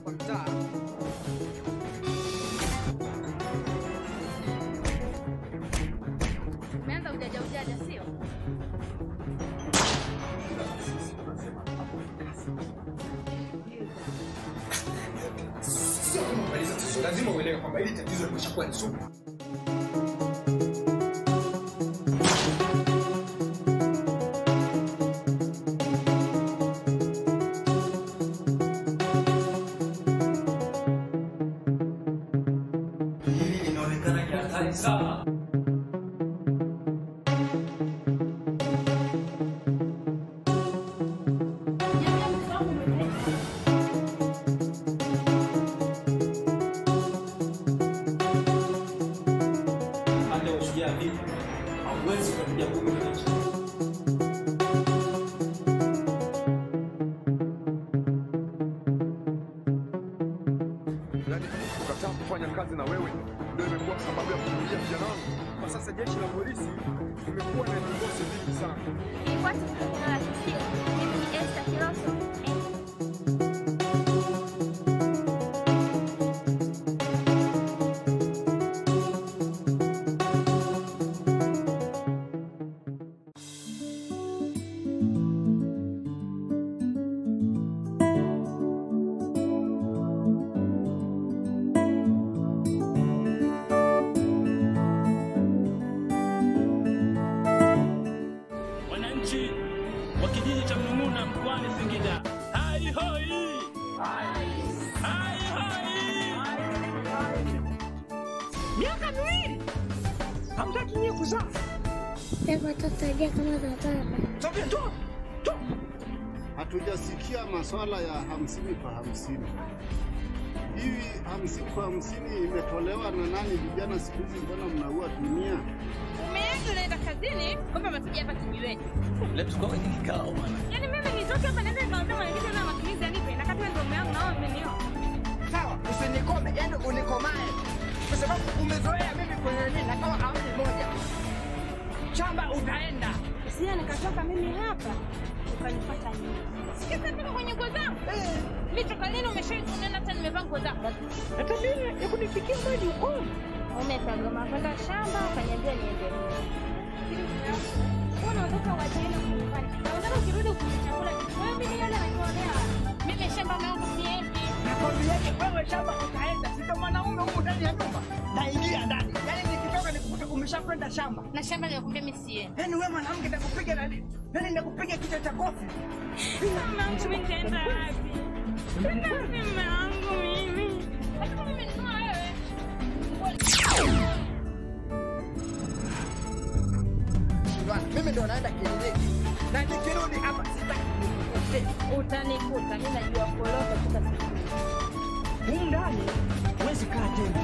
kwa mtaa. Umeanza ujaja ujaja, sio? Sio kumaliza tatizo, lazima uelewe kwamba hili tatizo limeshakuwa ni sugu. Hili linaonekana ni hatari sana. Hata ushujaa vipi, hauwezi kupiga kumi kwenye chini. Yaani kukataa kufanya kazi na wewe ndio imekuwa sababu ya kurudia vijana wangu. Kwa sasa jeshi la polisi limekuwa na vikosi vingi sana. Ilikuwa siku la tukio. Mimi ni Esther Kiloso. Eh, wananchi wa kijiji cha Mnung'una mkoani Singida. Hai hoi! Hai hoi! miaka miwili hamtaki nyie kuzaa. Sasa tutasaidia kama tataba. Sasa njoo njoo, Hatujasikia maswala ya hamsini kwa hamsini. Hivi hamsini kwa hamsini imetolewa na nani? Vijana siku hizi mbona mnaua dunia? Umeanza unaenda kazini, kumbe umekuja hapa kijiweni. Leo tuko kwenye kikao bwana. Yaani mimi nitoke hapa niende nikamwambia mwenyekiti na matumizi yanipe na kati ndio yangu na wao mmeniona. Sawa, usinikome, yani unikomae, kwa sababu umezoea mimi kwenye nini, na kama amri moja shamba utaenda. Sija nikatoka mimi hapa ukanipata nyinyi. Sikiza niko kwenye nguo zangu. Mimi toka lini umeshauri unaenda hata nimevaa nguo zangu? na tabia ya kunifikia maji uko Umekagoma kwenda shamba ukaniambia niende. Unaondoka wajeni nyumbani. Naona ukirudi kwenye chakula wewe mimi yale nakuonea. Mimi shamba yangu siendi. Nakwambiaje wewe, shamba utaenda, si ndo mwanaume humu ndani ya nyumba, naingia ndani, yani nikitoka nikukute umeshakwenda shamba. Na shamba nilikwambia mimi siendi. Yani wewe mwanamke, nakupiga nani? Yani nakupiga kichwa cha kofi. Mama mimi nitaenda wapi? Tena mama yangu mimi. Hata kama mimi ni wewe. Bwana, Mimi ndo naenda kliniki na nikirudi hapa sitaki nikukute. Utanikuta, mimi najua kuoloka kutoka siku. humu ndani, huwezi kaa tena.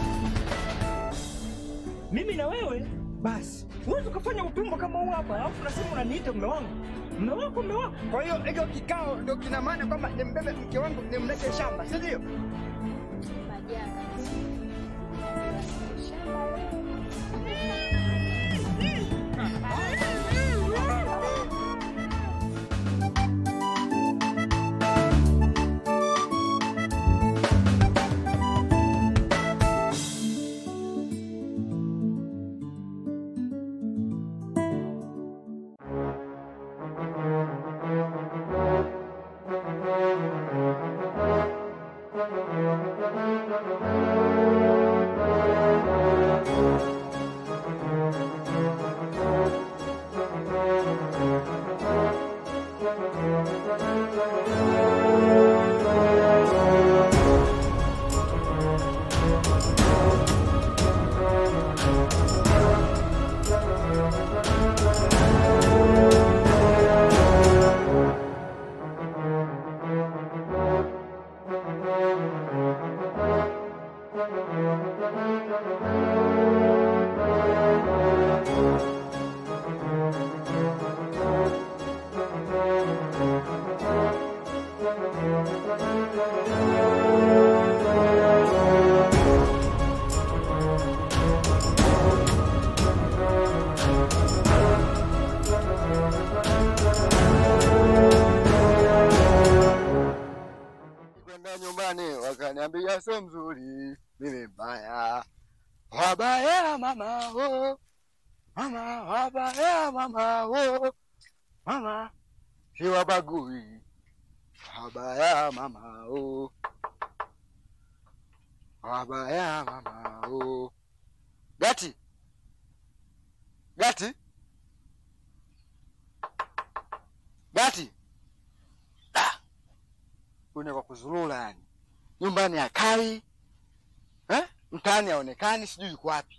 Mimi na wewe basi, huwezi ukafanya utumbo kama huu hapa, alafu unasema unaniita mume wangu. Mume wako, mume wako. Kwa hiyo hicho kikao ndio kina maana kwamba nimbebe mke wangu nimlete shamba, si ndio? Majanga. wala sio mzuri, mimi mbaya. Wabaya mama oh, mama wabaya mama oh, mama siwabagui. Wabaya mama oh, wabaya mama oh. Gati, Gati, Gati. Ah, une kwa kuzurura yani, nyumbani hakai eh? Mtaani haonekani, sijui yuko wapi.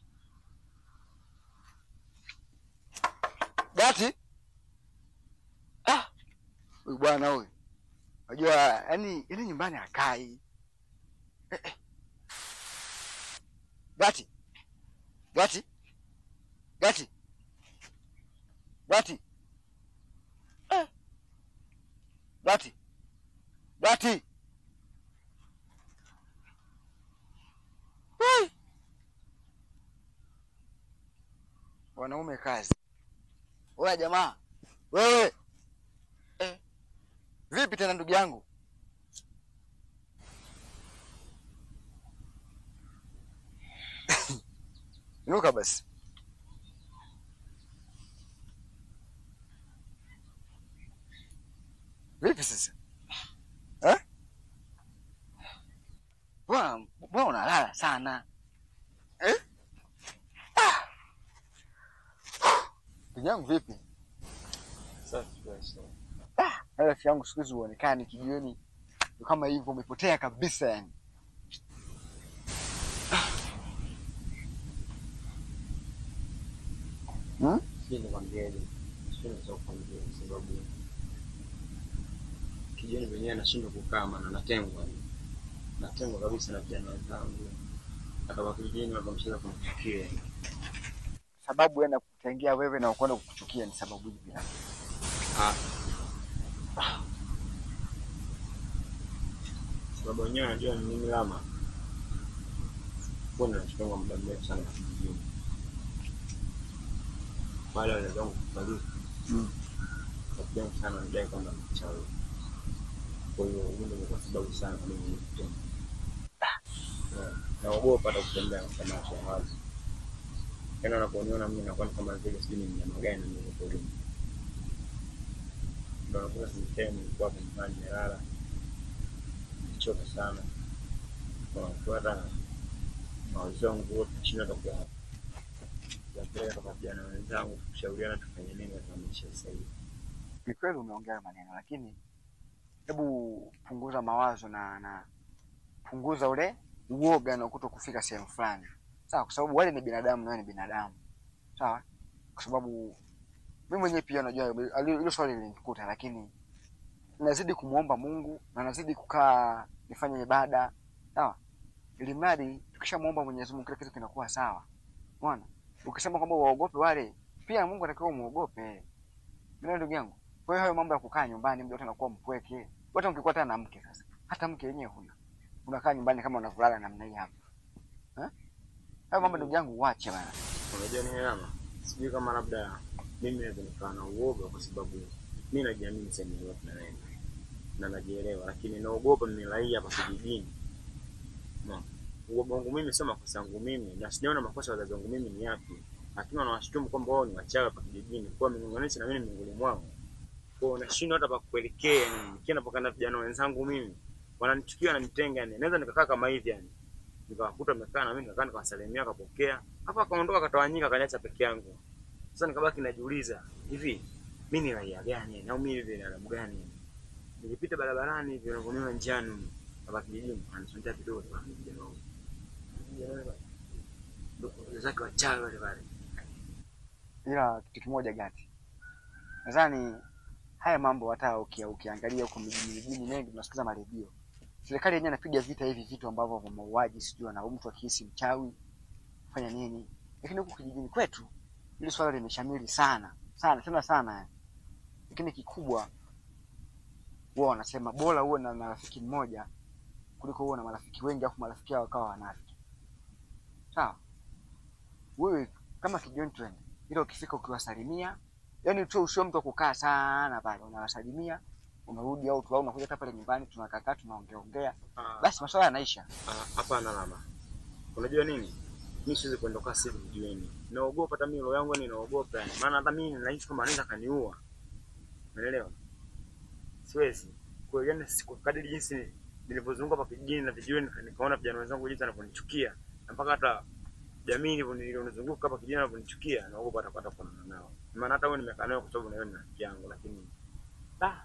Gati, ah, huyu bwana huyu, unajua yani, yani nyumbani hakai eh, eh. Gati, Gati, Gati, Gati, eh. Gati, Gati. Wai. Wanaume kazi. Oya jamaa, wewe eh. Vipi tena ndugu yangu? Inuka basi. Vipi sasa? Eh? Mbona mbona unalala sana? Eh? Ah! Ndugu yangu vipi? Ah, rafiki yangu siku hizi huonekani kijioni. Ndio kama hivyo umepotea kabisa yani. Hmm? Sijui nikwambieje, sijui naweza kukwambia kwa sababu kijana wenyewe nashindwa kukaa, maana natengwa, natengwa kabisa na vijana wenzangu, hata kwa kijijini wakamcheza kunichukia. Sababu yana kutengia wewe na kwenda kukuchukia ni sababu hivi. Ah. Sababu wenyewe wanajua ni mimi lama, mbona nachukua muda mrefu sana kijijini wale wazazi wangu kufariki Mm. rafiki yangu sana anadai kwamba ni mchawi. Kwa hiyo hiyo ndio kwa sababu sana kwa mimi kutenda. Yeah. Naogopa hata kutembea kwa macho ya wazi. Yaani wanaponiona mimi nakuwa ni kama vile sijui ni mnyama gani na mimi porini. Ndio nakuwa sehemu nilikuwa hapo nyumbani nimelala. Nimechoka sana. Kwa hata mawazo yangu yote nashinda hata kuya kuyapeleka kwa vijana wenzangu kushauriana tufanye nini katika maisha sasa hivi. Ni kweli umeongea maneno, lakini hebu punguza mawazo na na punguza ule uoga na kuto kufika sehemu fulani, sawa? Kwa sababu wale ni binadamu na wewe ni binadamu, sawa? Kwa sababu mimi mwenyewe pia najua ali- hilo swali lilinikuta, lakini nazidi kumwomba Mungu na nazidi kukaa nifanye ibada, sawa? Ili mradi tukishamwomba Mwenyezi Mungu kila kitu kinakuwa sawa. Unaona? Ukisema kwamba waogope wale, pia Mungu anatakiwa umuogope. Ndio ndugu yangu. Kwa hiyo hayo mambo ya kukaa nyumbani muda wote anakuwa mpweke. Hata ukikuwa tena na mke sasa. Hata mke yenyewe huna. Unakaa nyumbani kama unavulala namna hii hapa. Eh? Hayo mambo ndugu yangu uache bana. Unajua nini Rama? Sijui kama labda mimi naweza nikawa na uoga kwa sababu mi najiamini sehemu yoyote naenda na najielewa, lakini naogopa mimi raia hapa kijijini. No. Uoga wangu mimi sio makosa yangu mimi, na sijaona makosa ya wazazi wangu mimi ni yapi, lakini wanawashutumu kwamba wao ni wachawi hapa kijijini, kwa ming'ong'anisha na mimi ni miongoni mwao. Kwa hiyo nashindwa hata pa kuelekea, yani nikienda mpaka na vijana wenzangu mimi wananichukia, wananitenga, yani naweza nikakaa kama hivi yani nikawakuta wamekaa na mimi nikakaa nikawasalimia, akapokea hapo, akaondoka akatawanyika, akaniacha peke yangu. Sasa nikabaki najiuliza, hivi mimi ni raia gani yani, au mimi ni binadamu gani yani? Nikipita barabarani hivi unavyoniona njiani hapa kijijini, anasontea vidole bwana, vijana wangu Vijana wale bwana. Ndio zake wachawi wale pale. Ila kitu kimoja gati. Nadhani haya mambo hata ukia, ukiangalia huko mijini mijini mengi tunasikiza maredio. Serikali yenyewe inapiga vita hivi vitu ambavyo vya mauaji, sijui na mtu akihisi mchawi fanya nini. Lakini huku kijijini kwetu hili swala limeshamiri sana sana tena sana yani. Lakini kikubwa huwa wanasema bora uwe na na rafiki mmoja kuliko uwe na marafiki wengi afu marafiki hao wakawa wanafiki. Sawa? Wewe kama kijoni twende, ila ukifika ukiwasalimia, yani tu usio mtu wa kukaa sana pale, unawasalimia unarudi au tu au unakuja hata pale nyumbani tunakaa tunaongea ongea, Ah, basi maswala yanaisha. ah, hapana lama. Unajua nini? Mimi siwezi kuondoka sasa hivi mjueni. Naogopa hata mimi roho yangu yani naogopa yani. Maana hata mimi nahisi kama anaweza kaniua. Unaelewa? Siwezi. Kwa hiyo yani siku kadiri jinsi nilivyozunguka hapa kijijini na vijiweni nika- nikaona vijana wenzangu jinsi wanavyonichukia. Na mpaka hata jamii ilivyo- iliyonizunguka hapa kijijini wanavyonichukia, naogopa hata hata kuonana nao. Maana hata wewe nimekaa nayo kwa sababu na wewe ni rafiki yangu lakini ah,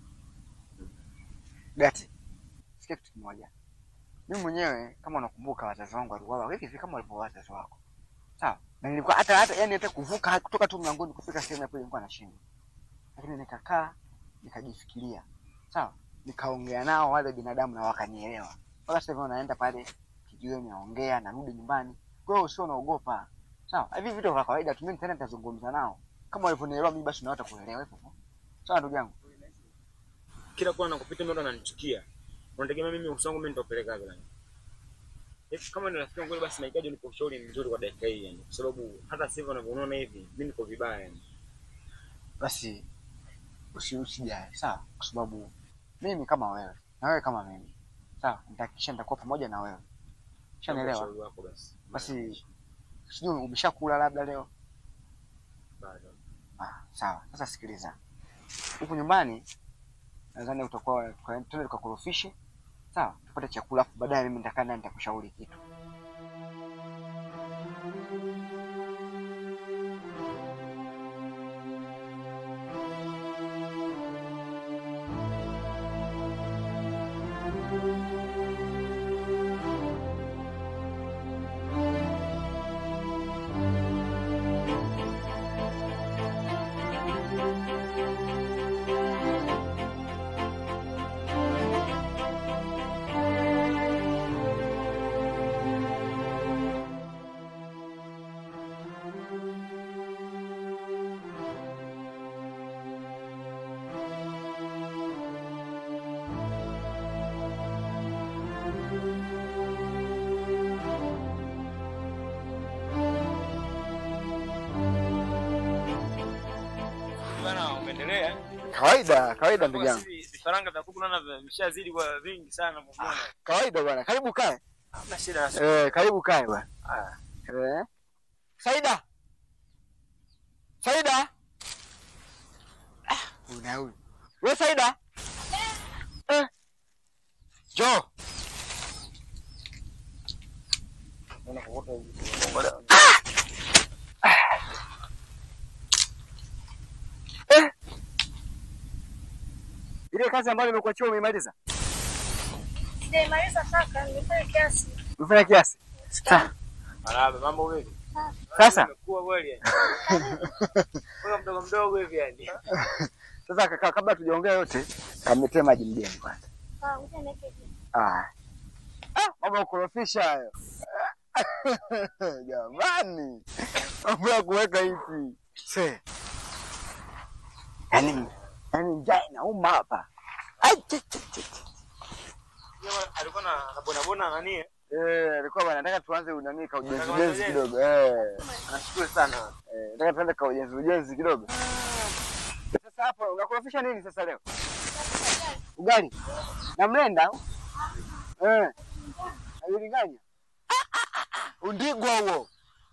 Gati, sikia kitu kimoja. Mimi mwenyewe kama unakumbuka wazazi wangu waliuawa hivi hivi kama walivyoua wazazi wako. Sawa? Na nilikuwa hata hata yani hata kuvuka kutoka tu mlangoni kufika sehemu ya pili nilikuwa nashindwa. Lakini nikakaa nikajifikiria. Sawa? Nikaongea nao wale binadamu na wakanielewa. Mpaka sasa hivi naenda pale kijiweni naongea narudi nyumbani. Kwa hiyo usio naogopa. Sawa? Hivi vitu vya kawaida tu mimi tena nitazungumza nao. Kama walivyonielewa mimi basi na watakuelewa hivyo. Sawa ndugu yangu? kila kona nakupita mtu ananichukia. Unategemea mimi uso wangu mimi nitapeleka wapi nani? Eti kama ni rafiki yangu kweli basi nahitaji unipe ushauri mzuri kwa dakika hii yani. Kwa sababu hata sasa hivi unavyoona hivi mimi niko vibaya yani. basi usi usijali sawa, kwa sababu mimi kama wewe na wewe kama mimi sawa, nitahakikisha nitakuwa pamoja na wewe. Ushanielewa? Ushauri wako basi. Basi sijui umeshakula labda leo? Bado. Ah, sawa. Sasa sikiliza, huku nyumbani nadhani utakuwa twende tukakorofishe, sawa, tupate chakula, afu baadaye mimi nitakaa naye nitakushauri kitu. Bana umeendelea? Kawaida, kawaida ndugu yangu, Vifaranga vya kuku naona vimeshazidi kwa vingi sana kwa kuona. kawaida bwana. Karibu kae. Hamna shida na Eh, karibu kae bwana. Ah. Eh. Saida. Saida. Ah, una huyu. Wewe Saida? Eh. Jo. Unaona kokota hivi. Eh. Ile kazi ambayo nimekuachia umeimaliza? Sijamaliza kaka, nimefanya kiasi. Umefanya kiasi? Sa- Marahaba, mambo vipi? Sasa Umekuwa kweli yani. Wewe mdogo mdogo hivi yani. sasa kaka, kabla tujaongea yote, kamletee maji mgeni kwanza. Ah, ngoja niweke hivi. Ah. Ah, mambo ya kukorofisha hayo. Jamani. Mambo ya kuweka hivi. Se. Yaani yaani njaa inauma hapa. Ai, chi, chi, chi, chi. Jamaa alikuwa na na bona bona nani? eh? Eh, alikuwa bwana nataka tuanze unani ka ujenzi Nataka ujenzi ujenzi. kidogo. Eh. Anashukuru sana. Eh, nataka tuanze ka ujenzi ujenzi kidogo. Sasa hapo unakorofisha nini sasa leo? Ugali. Na mlenda? au? Eh. Ayulinganya. Undigwa huo.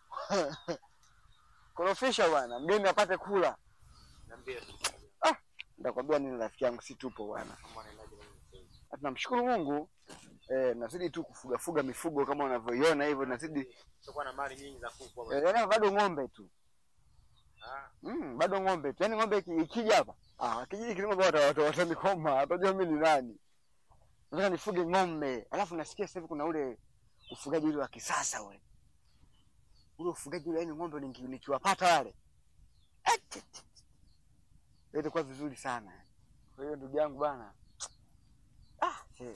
Korofisha bwana, mgeni apate kula. Niambie. Ah, nitakwambia nini rafiki yangu, si tupo bwana. Na Tunamshukuru Mungu eh, nazidi tu kufuga fuga mifugo kama unavyoiona hivyo, nazidi Tutakuwa na mali nyingi za kuku hapa. eh, yaani bado ng'ombe tu Ah, mm, bado ng'ombe tu, yaani ng'ombe iki- ikija hapa ah, kijiji kilimo wata wata watanikoma, watajua mimi ni nani. Nataka nifuge ng'ombe, alafu nasikia sasa hivi kuna ule ufugaji ule wa kisasa ule ule ufugaji ule, yaani ng'ombe niki- nikiwapata wale Eh, tch, tch, tch. itakuwa vizuri sana. Kwa hiyo ndugu yangu bana, ah, shee.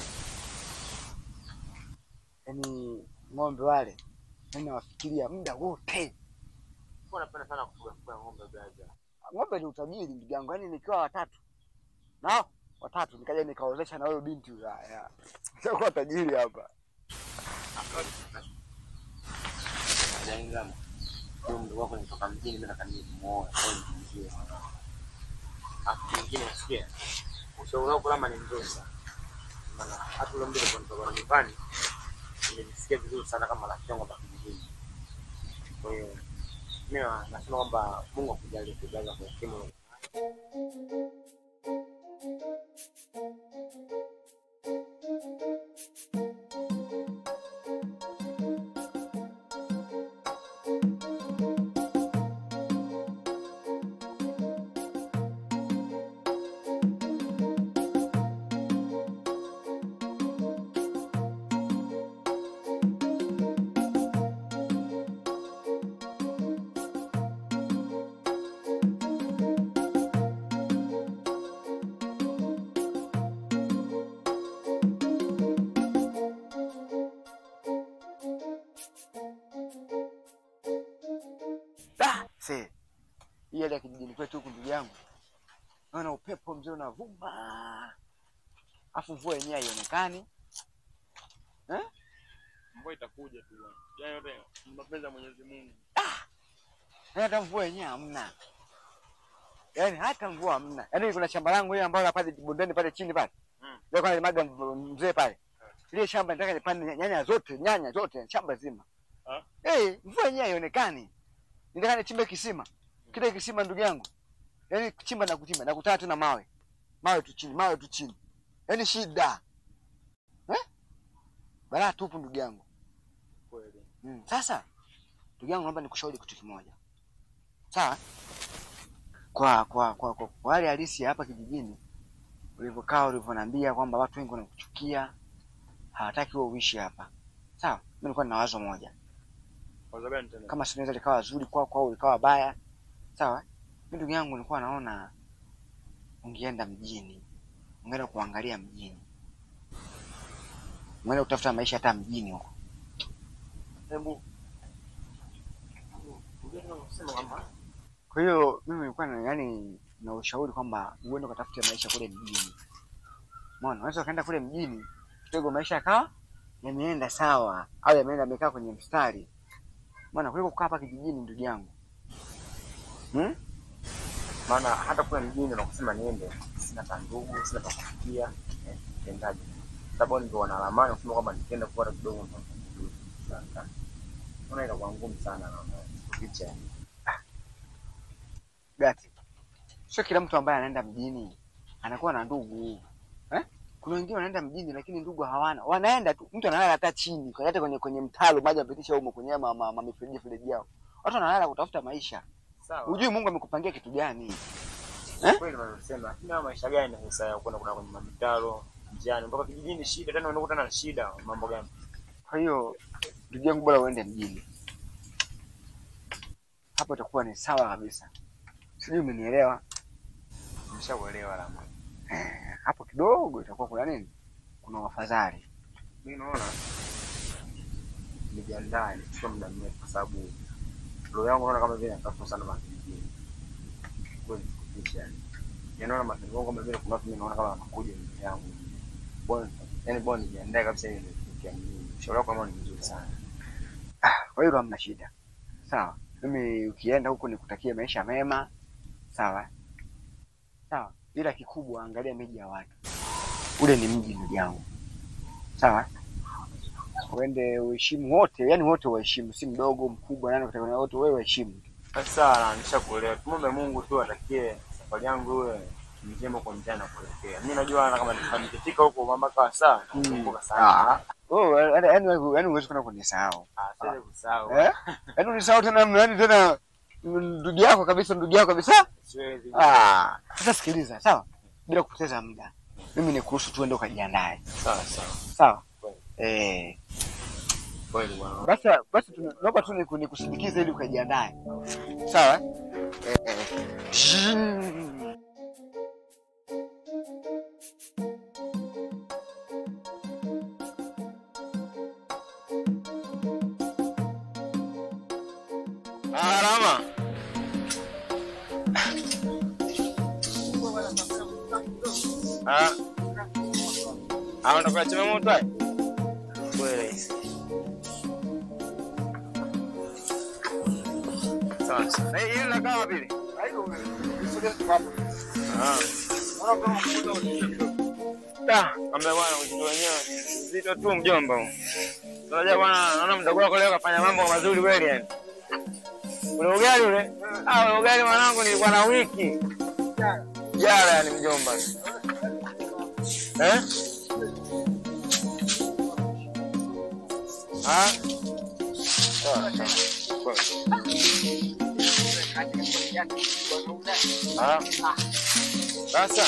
yaani ng'ombe wale yaani nawafikiria muda wote. kwa napenda sana kufuga kufuga ng'ombe brother. Ng'ombe ni utajiri ndugu yangu, yaani nikiwa watatu nao watatu nikaja nikaozesha na huyo binti huyo, ah, ya. Nishakuwa tajiri hapa. Yaani kama huyo mdogo wako nitoka mjini mimi nataka nije kumuoa au nimjie. Afu mwingine nasikia ushauri wako kama ni mzuri sana. Maana hata ule mtu alipotoka nyumbani nilijisikia vizuri sana kama rafiki yangu hapa kijijini. Kwa hiyo mimi nasema kwamba Mungu akujalie kujaza kwa hekima Da, se. Hii hali ya kijijini kwetu huku ndugu yangu. Naona upepo mzee unavuma. Afu mvua yenyewe haionekani. Eh? Mvua itakuja tu bwana. Yaani yote ni mapenzi ya Mwenyezi Mungu. Yaani hata mvua yenyewe hamna. Yaani hata mvua hamna. Yaani kuna shamba langu hili ambalo pale bondeni pale chini pale. Mm. Ndio kwa limaga mzee pale. Ile shamba nataka nipande nyanya zote, nyanya zote, shamba zima. Ah? Eh, mvua yenyewe haionekani. Nitaka nichimbe kisima. Kile kisima ndugu yangu. Yaani kuchimba na kuchimba, nakutana tu na mawe. Mawe tu chini, mawe tu chini. Yaani shida. Eh? Balaa tupu ndugu yangu. Kweli. Mm. Sasa ndugu yangu, naomba nikushauri kitu kimoja, sawa? Kwa kwa kwa kwa, kwa hali halisi ya hapa kijijini ulivyokaa, ulivyoniambia kwamba watu wengi wanakuchukia, hawataki wewe uishi hapa, sawa? Mimi nilikuwa nina wazo moja, Kwa sababu gani tena? kama si linaweza likawa zuri kwako au likawa baya, sawa? Mimi ndugu yangu, nilikuwa naona ungeenda mjini, ungeenda kuangalia mjini, ungeenda kutafuta maisha hata mjini huko. Hebu Ungeweza kusema kwamba Kwa hiyo mimi nilikuwa na yani na ushauri kwamba uende ukatafute maisha kule mjini. Umeona, unaweza ukaenda kule mjini kidogo maisha yakawa yameenda sawa au yameenda yamekaa kwenye mstari. Umeona, kuliko kukaa hapa kijijini ndugu yangu. Hmm? maana hata kule mjini unakusema niende, sina ta ndugu, sina pa kufikia, eh, tendaje? Sababu ndio wana ramani kusema kwamba nikienda kupata kidogo ndo nitakuja. Sasa unaona inakuwa ngumu sana na picha. Gati. Sio kila mtu ambaye anaenda mjini anakuwa na ndugu. Eh? Kuna wengine wanaenda mjini lakini ndugu hawana. Wanaenda tu, mtu analala hata chini, kwa hata kwenye kwenye mtaro maji yapitisha huko kwenye ma, ma, ma mifereji mifereji yao. Watu wanalala kutafuta maisha. Sawa. Hujui Mungu amekupangia kitu gani? Kweli unasema, lakini haya maisha gani sasa ya kwenda kuna kwenye mitaro njiani mpaka kijijini shida tena unakuta na shida mambo gani? Kwa hiyo ndugu yangu, bora uende mjini, hapo itakuwa ni sawa kabisa. Sijui umenielewa? Nimeshakuelewa la mwana. Eh, hapo kidogo itakuwa kuna nini, kuna wafadhali. Mimi naona nijiandae nichukue muda mrefu kwa sababu roho yangu naona kama vile natafuta sana makijijini. Kweli kutisha yani. Yanaona matendo yangu kama vile kuna watu mimi naona kama wanakuja mbele yangu. Bwana, yani bwana nijiandae kabisa ili nifikie mjini. Ushauri wako kama ni mzuri sana. Ah, kwa hiyo hamna shida, sawa. Mimi ukienda huko nikutakie maisha mema, sawa sawa, ila kikubwa angalia miji ya watu. Ule ni mji ndugu yangu, sawa. Uende uheshimu wote, yani wote waheshimu, si mdogo mkubwa, nani kutakana wote, wewe waheshimu. Sasa nishakuelewa. Tumombe Mungu tu atakie safari yangu iwe njema kwa njia na kuelekea. Mimi najua hata kama nikifika huko mambo kawa sawa, nakumbuka sana. Ah, oh, yani yani yani huwezi kwenda kunisahau. Ah, siwezi kusahau. Eh? Yaani unisahau tena yaani tena ndugu yako kabisa, ndugu yako kabisa. Siwezi. Ah, sasa sikiliza, sawa? Bila kupoteza muda. Mimi ni kuhusu tuende ukajiandae. Sawa sawa. Sawa? Eh, Kweli bwana. basi basi tuna- naomba tu niku- nikusindikize ili ukajiandae. Sawa? Eh, eh. Zhing. Ah, Rama. Ah. Ah, unataka chema moto hai? Kweli. Sawa. sawa. Na hii inakaa wapi? Haiko. Sogea tu hapo. Ah. Da, ambaye bwana uzito wenyewe uzito tu mjomba. Unajua bwana, naona mdogo wako leo kafanya mambo mazuri kweli yani. Ule ugali ule? Ah, ule ugali mwanangu nilikuwa na wiki. Jara yani mjomba. Eh? Ah? Sawa, sawa. Ah. Sasa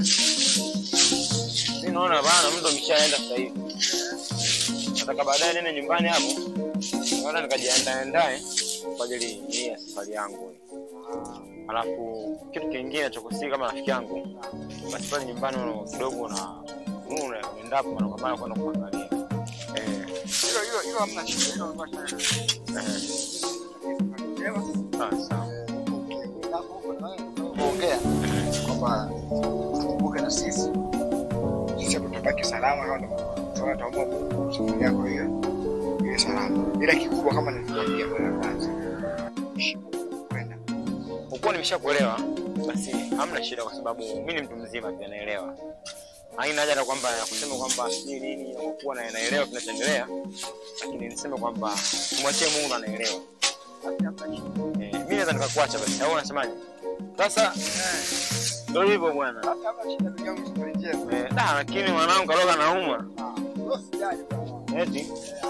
mi naona bana, mtu ameshaenda sasa hivi, nataka baadaye nene nyumbani hapo, naona nikajiandae ndae kwa ajili hii ya safari yangu. Alafu kitu kingine cha kusii kama rafiki yangu, basi pale nyumbani una- kidogo na una- unaenda hapo mara kwa mara kwenda kuangalia eh, Hilo hilo hilo hamna shida. Hilo hamna shida. eh. Ah, sawa. Kuongea kwamba tukumbuke na sisi jinsi ya kutabaki salama kama tunaona tuomba Mungu safari yako hiyo iwe salama. Ila kikubwa kama nilivyokuambia mara ya kwanza. Kwenda. Kwa kuwa nimeshakuelewa basi hamna shida, kwa sababu mi ni mtu mzima pia naelewa. Haina haja na kwamba ya kusema kwamba sijui nini, kwa kuwa na- naelewa kinachoendelea, lakini niseme kwamba tumwachie Mungu ndo anaelewa. Eh, mi naweza nikakuacha basi, au unasemaje? Sasa ndo hivyo bwana. Eh, da, lakini mwanangu kaloga nauma eti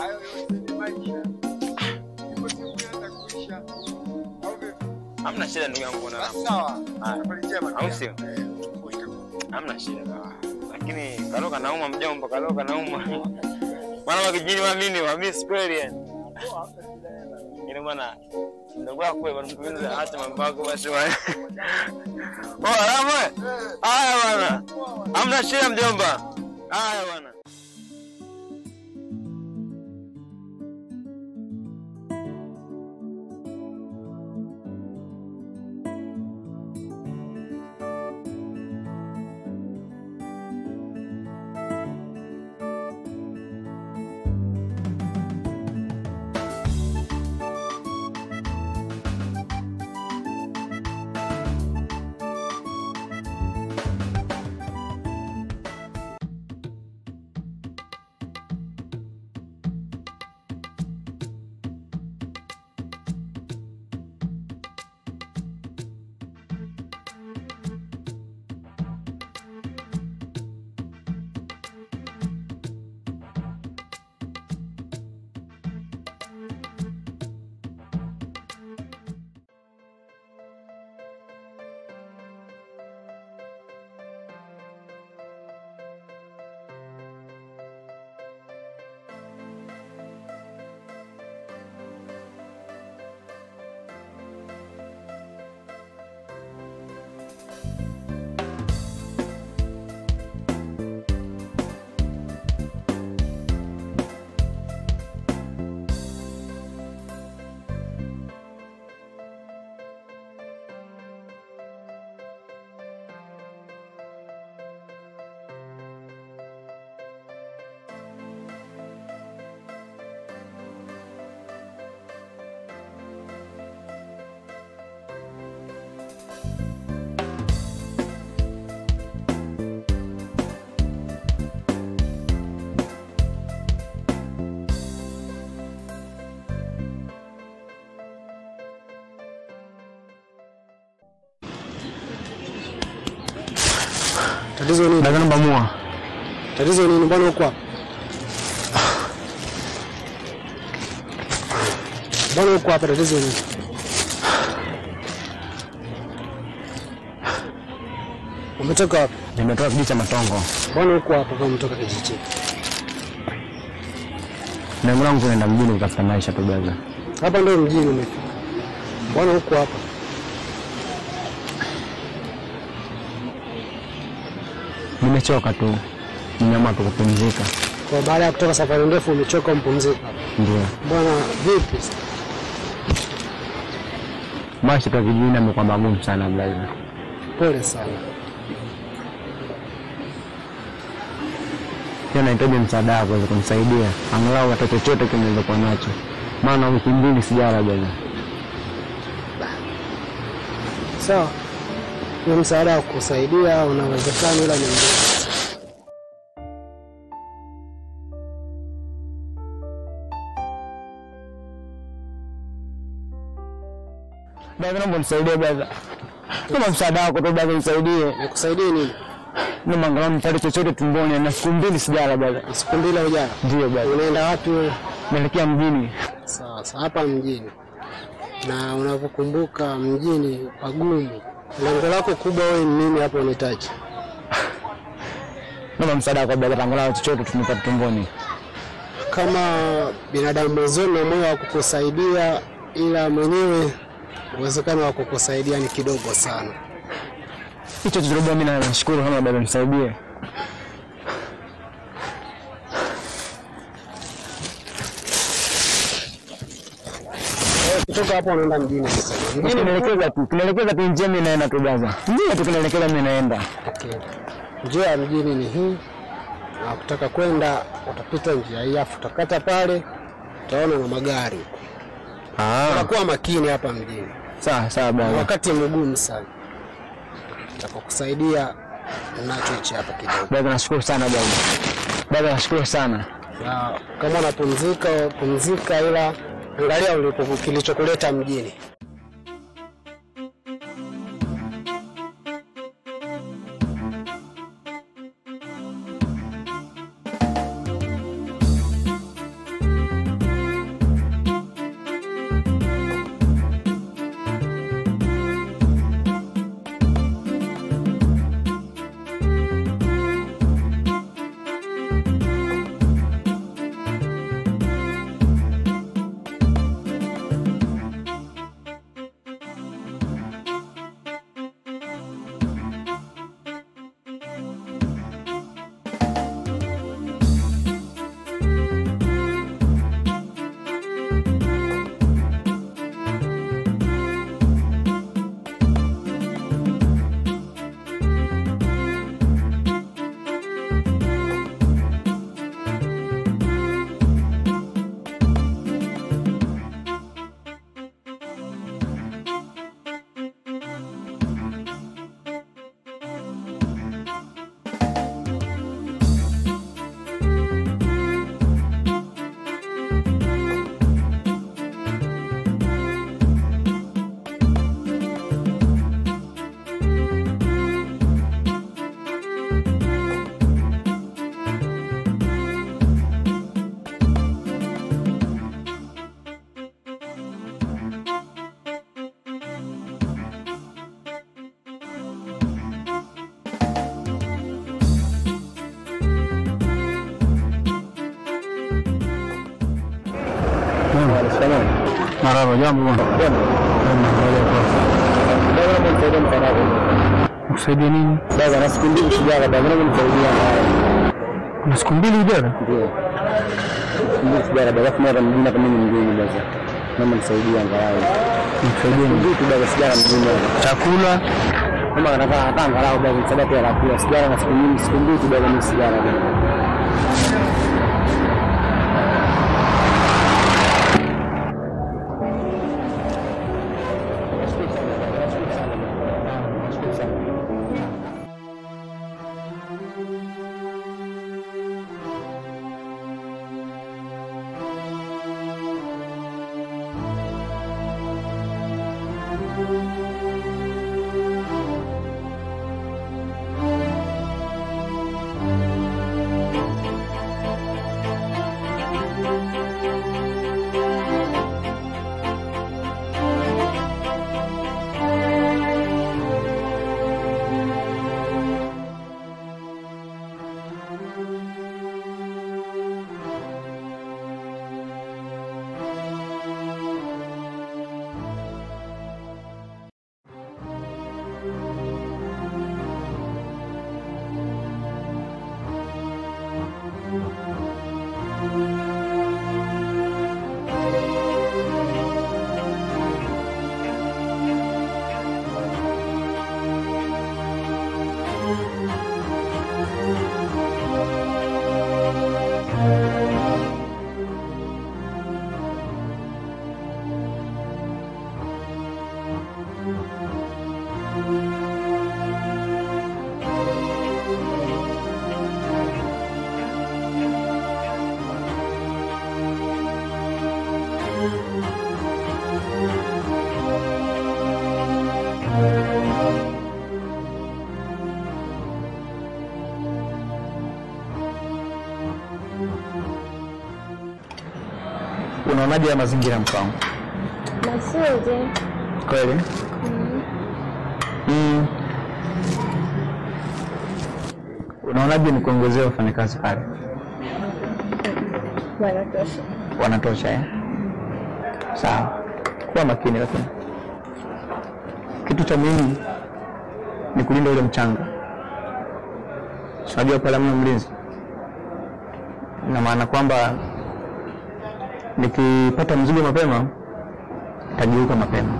hamna shida ndugu yangu bwana. Haya. au sio? Hamna shida sawa. lakini kaloka nauma mjomba, kaloka nauma mwana wa kijini wa mimi wa miss kweli yani. Ile bwana ndugu wako wewe mpenzi, acha mambo yako basi bwana. Oh, alama. Haya bwana. Hamna shida mjomba. Haya bwana. Tatizo nini? Nataka namba mua. Tatizo nini? Mbona uko hapa? Mbona uko hapa? Tatizo nini? Umetoka wapi? Nimetoka kijiji cha Matongo. Mbona uko hapa kama umetoka kijiji? Lengo langu kuenda mjini kutafuta maisha tu brother. Hapa ndio mjini umefika. Mbona uko hapa? Nimechoka tu. Nimeamua tu kupumzika. Kwa baada ya kutoka safari ndefu umechoka umpumzika. Ndio. Bwana vipi? Maisha kwa vijijini yamekuwa magumu sana brother. Pole sana. Pia nahitaji msaada wako kuweza kunisaidia. Angalau hata chochote kile nilichokuwa nacho. Maana wiki mbili sijala brother. Sawa. Huo msaada wa kusaidia unawezekana, ila ni mdogo. Brother, naomba nisaidie brother. Naomba msaada wako tu brother, nisaidie. Nikusaidie nini? Naomba angalau nipate chochote tumboni, na siku mbili sijala brother. Siku mbili hujala? Ndio brother. Unaenda wapi wewe? Naelekea mjini. Sawa sawa, hapa mjini. Na unavyokumbuka mjini pagumu. Lengo lako kubwa wewe ni nini hapo unahitaji? Naomba msaada wako brother, angalau chochote tunipate tumboni. Kama binadamu mwenzenu na moyo wa kukusaidia, ila mwenyewe uwezekano wa kukusaidia ni kidogo sana. Hicho tuliobia mimi nashukuru kama brother, nisaidie. Kutoka hapo unaenda mjini sasa. Mjini Tunaelekeza tu, tunaelekeza tu njia mimi naenda tu brother. Njia tu tunaelekeza mimi naenda. Okay. Njia ya mjini ni hii, na kutaka kwenda utapita njia hii, afu utakata pale, utaona na magari. Ah. Unakuwa makini hapa mjini. Sawa sawa Ni brother. wakati mgumu sana, nitakukusaidia nacho hichi hapa kidogo. Brother, nashukuru sana brother. Brother, nashukuru sana. Na kama unapumzika pumzika, ila angalia ulipo kilichokuleta mjini. Marhaba, jambo bwana. Kusaidia nini? Baba, na siku mbili sijala, baba, naomba nisaidia. Kuna siku mbili ujala? Ndio. Siku mbili sijala, baba, afu mara mjini hapa mimi mgeni baba. Naomba nisaidie angalau. Nisaidie nini? Vitu baba, sijala mjini. Chakula? Kama nataka hata angalau baba, nisaidie pia la kula. Sijala na siku nyingi, siku mbili tu baba, mimi sijala baba. Unaonaje ya mazingira mke wangu? Mazuri. Kweli? Mm. Mm. Unaonaje ni kuongezea wafanyakazi pale? Wanatosha. Wanatosha eh? Sawa. Kuwa makini lakini. Kitu cha muhimu ni kulinda ule mchanga. Si Unajua pale hamna mlinzi. Ina maana kwamba nikipata mzigo mapema tajiuka mapema.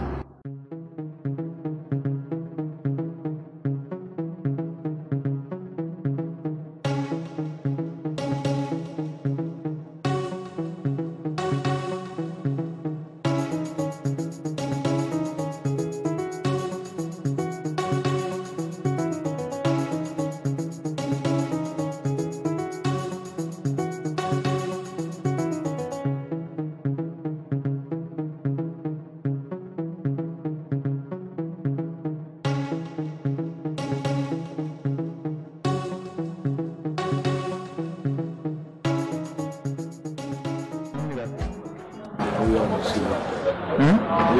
Hmm?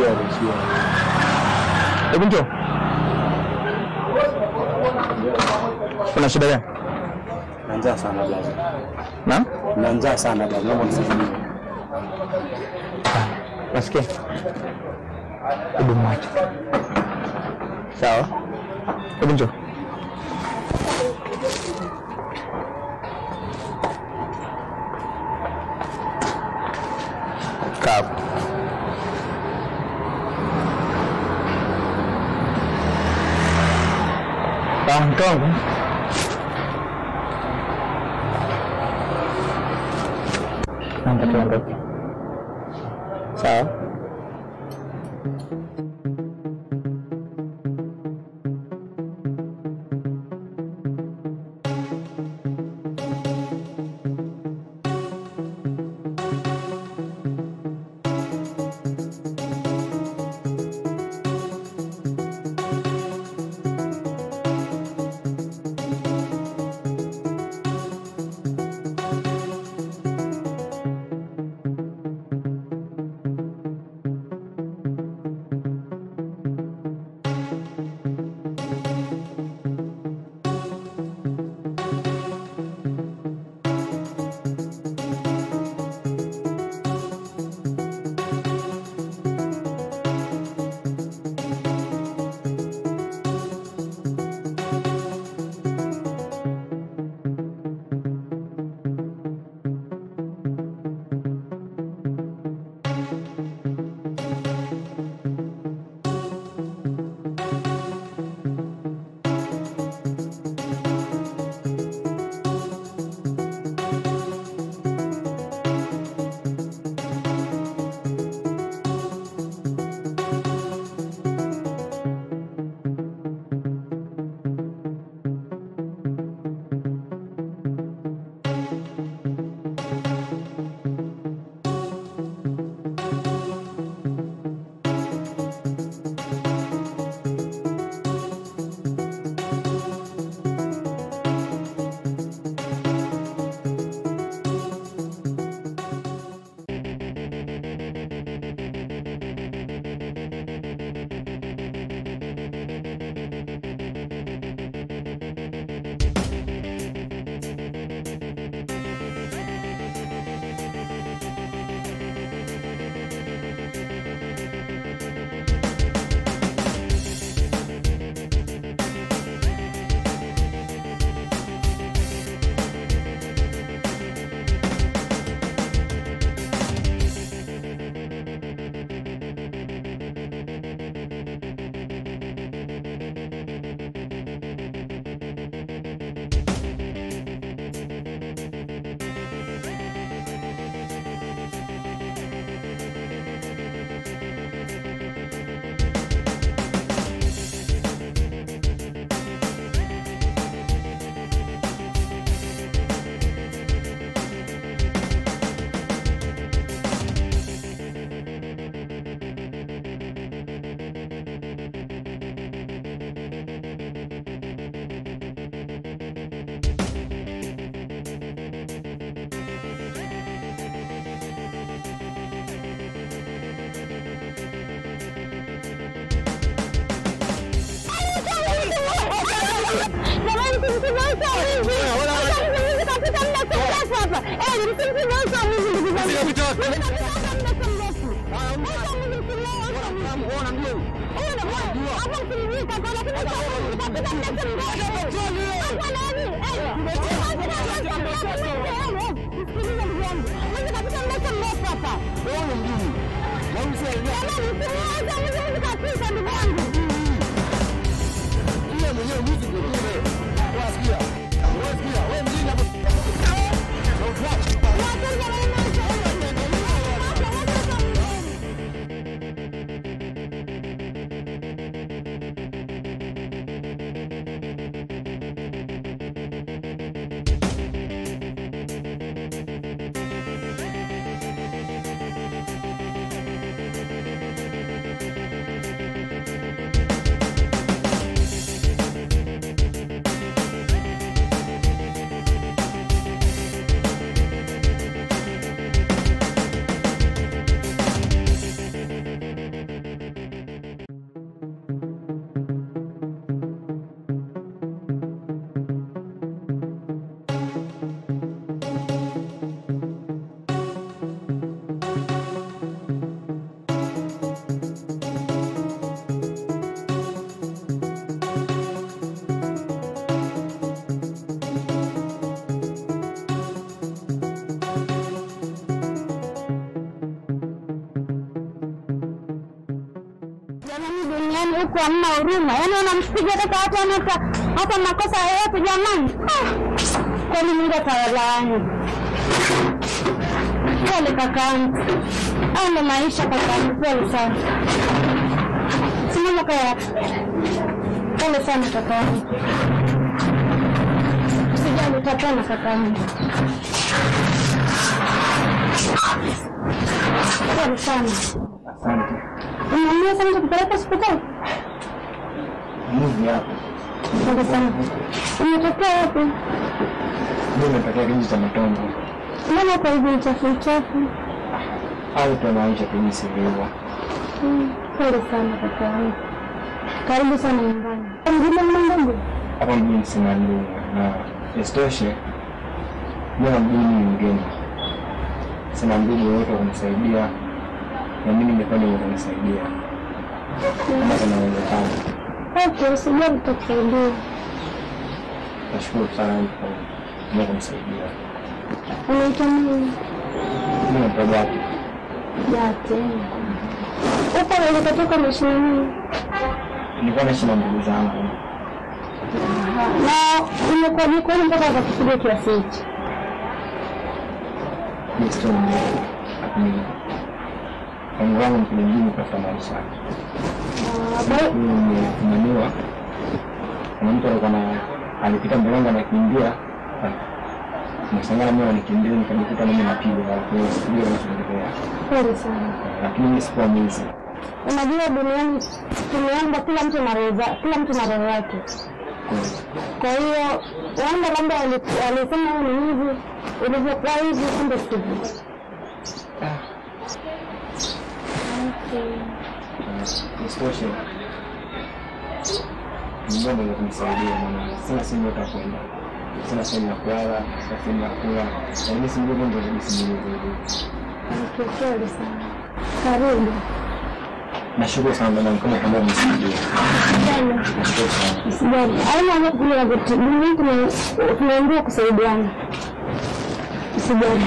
Hebu njoo. Kuna shida gani? Na njaa sana blaza. Na? Na njaa sana blaza. Naomba nisaidie. Nasikia. Hebu mwache. Sawa. Hebu njoo. Kaa hapo. Sawa, mke wangu. Naomba tuondoke. Sawa. Jamani, duniani huku hamna huruma, yaani unampiga hata hata hata hata makosa yoyote jamani. Ah, Kweli Mungu atawalaani. Pole kakaangu, au ndo maisha kakaangu, pole sana. Simama kaya, pole sana kakaangu, usijali, utapona kakaangu. Pole sana. Asante. Unaumia sana tukupeleka hospitali? Mungu yako. Pole sana. Umetokea wapi? Mimi nimetokea kijiji cha Matombo Mbona uko hivi mchafu mchafu? au tu maisha kijiji sivyo. Mm, Pole sana kaka yangu. Karibu sana nyumbani. Mjini mnangu? Hapa mjini sina ndugu na isitoshe mimi mjini ni mgeni. Sina ndugu yoyote wa kunisaidia na mimi ningekuwa ni kunisaidia kama kuna uwezekano. Okay, usijali tutakusaidia. Nashukuru sana kwa kwa kunisaidia. Unaitwa nini? Mimi naitwa Gati. Jate. Upo ulikotoka unaishi na nini? Nilikuwa naishi na ndugu zangu. Na imekuwa ni kweli mpaka wakakupiga kiasi hichi? Ni story ndefu. Lakini Mungu wangu mkuja mjini kutafuta maisha. Mimi nimefumaniwa. Kuna mtu alikuwa na alipita mbele yangu anakimbia. Nikashangaa mimi anikimbia nikajikuta mimi napigwa kwa hiyo sijui kinachoendelea. Pole sana. Lakini mimi sikuwa mwizi. Unajua duniani tumeomba kila mtu na roho za- kila mtu na roho yake. Kwa hiyo wanda labda wali- walisema wewe ni hivi, ulivyokuwa hivi, kumbe sivyo. Okay. Isitoshe Mungu ndio kunisaidia maana sina sehemu yote ya kwenda. Sina sehemu ya kulala, sina sehemu ya kula. Na mimi si mdogo ndio kabisa mwenyewe. Okay, pole sana. Karibu. Nashukuru sana mama kama kama unisaidia. Usijali. Nashukuru sana. Usijali. Haina haja kulia vitu. Duniani tuna- tunaambiwa kusaidiana. Usijali.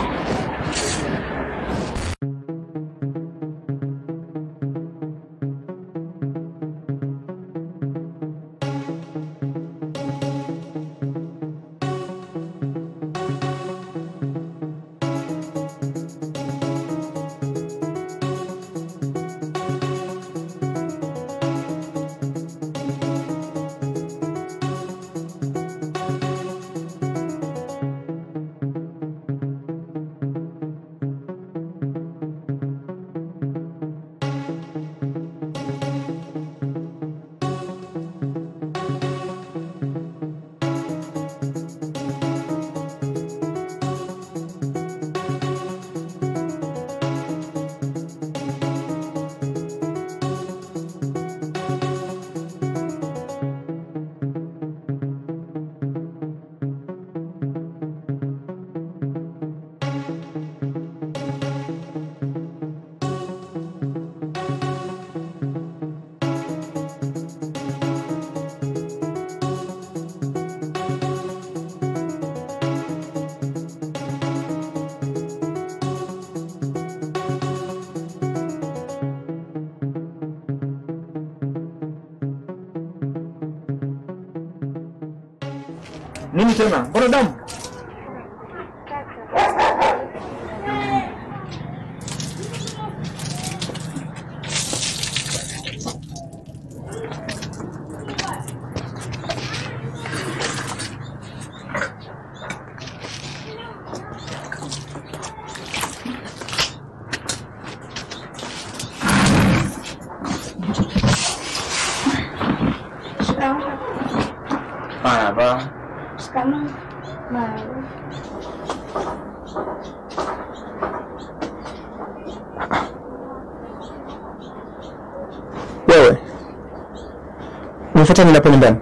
Nini tena? Mbona damu? Marahaba. Shikamoo. Marahaba. Wewe unifuata ninapo nyumbani?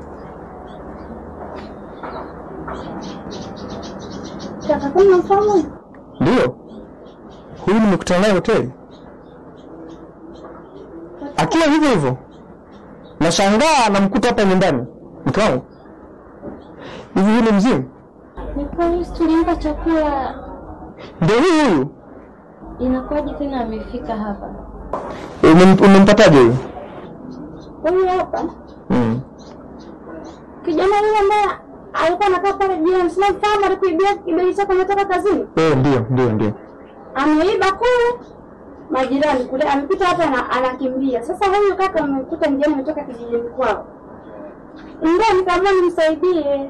Kaka, kama unamfahamu? Ndio, huyu nimekutana naye hoteli akiwa hivyo hivyo. Nashangaa namkuta hapa nyumbani. Mke wangu, hivi huyu ni mzimu? Ni kweli tulimpa chakula, Ndio huyu huyu. inakuwaje tena amefika hapa? Umem- Umempataje huyu? Huyu hapa Mm. kijana yule ambaye alikuwa anakaa pale jirani, sinamfahamu, alikuibia kibegi chako ametoka kazini, Eh, ndio ndio ndio. ameiba kule majirani kule, amepita hapa na anakimbia. Sasa huyu kaka amekuta njiani, ametoka kijijini kwao, ndio nikaamua nimsaidie.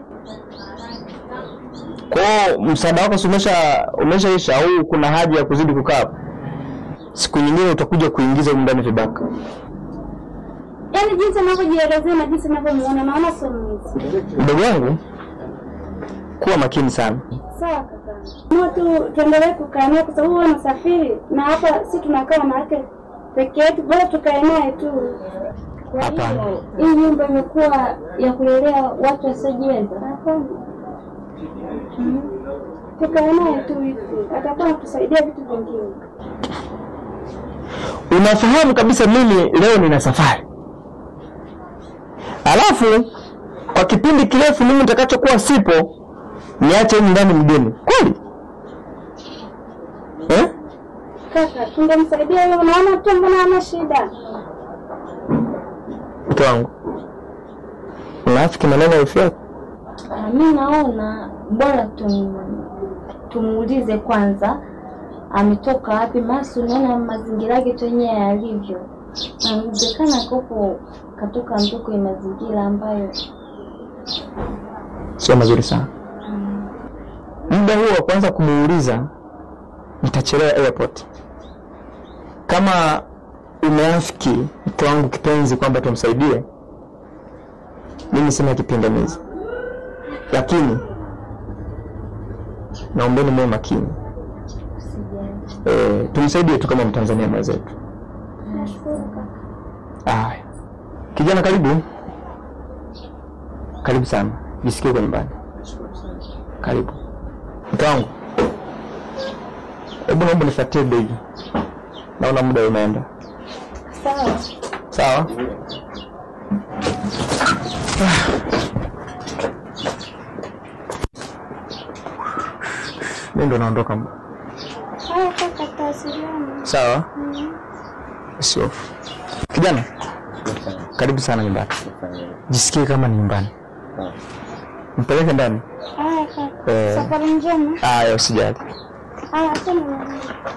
Kwao msaada wako si umesha umeshaisha au kuna haja ya kuzidi kukaa hapa? Siku nyingine utakuja kuingiza humu ndani vibaka. Yaani jinsi anavyojielezea na jinsi anavyomuona, naona sio mwizi. Mdogo wangu, kuwa makini sana. Sawa kaka, Mua tu tuendelee kukaa naye kwa sababu wewe unasafiri na hapa si tunakaa na yake peke yetu, bora tukae naye tu. Kwa hiyo hii nyumba imekuwa ya kulelea watu wasiojiweza. Hapana. Mhm. Tukae naye tu hivi, atakuwa anatusaidia vitu vingine. Unafahamu kabisa mimi leo nina safari, alafu kwa kipindi kirefu mimi nitakachokuwa sipo niache humu ndani mgeni kweli eh? Kaka, tungemsaidia yeye, unaona tu, mbona hana shida. Mke wangu, unafiki maneno ya wifi yako. Ah, mi naona bora tum, tumuulize kwanza ametoka wapi, masi unaona mazingira yake tu yenyewe yalivyo. Inawezekana kopo katoka mtoko ya mazingira ambayo sio mazuri sana. Muda huo wa kuanza kumuuliza nitachelewa airport. Kama umeafiki mke wangu kipenzi kwamba tumsaidie, mimi sina kipingamizi, lakini naombeni muwe makini e, tumsaidie tu kama Mtanzania mwenzetu. nashukuru kaka. Aya, kijana, karibu karibu sana, jisikie kwa nyumbani. Karibu mke wangu, hebu naomba nifuatie begi, naona muda umeenda. Sawa. Sawa. Mimi ndo naondoka. Haya kaka, tutawasiliana. Sawa, Mhm. sio kijana, karibu sana nyumbani, jisikie kama ni nyumbani, mpeleke ndani. Haya kaka, Eh. safari njema. Aya, usijali. Haya, asante.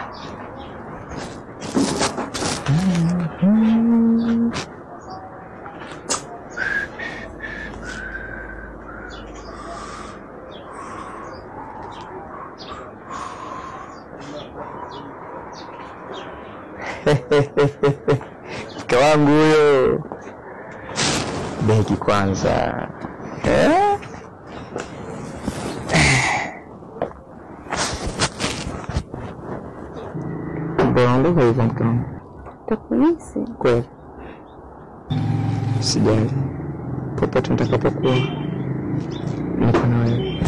mke wangu huyo. Begi kwanza eh? Mbona hivyo mke wangu? Takumisi. Kweli sijali, popote nitakapokuwa niko na wewe.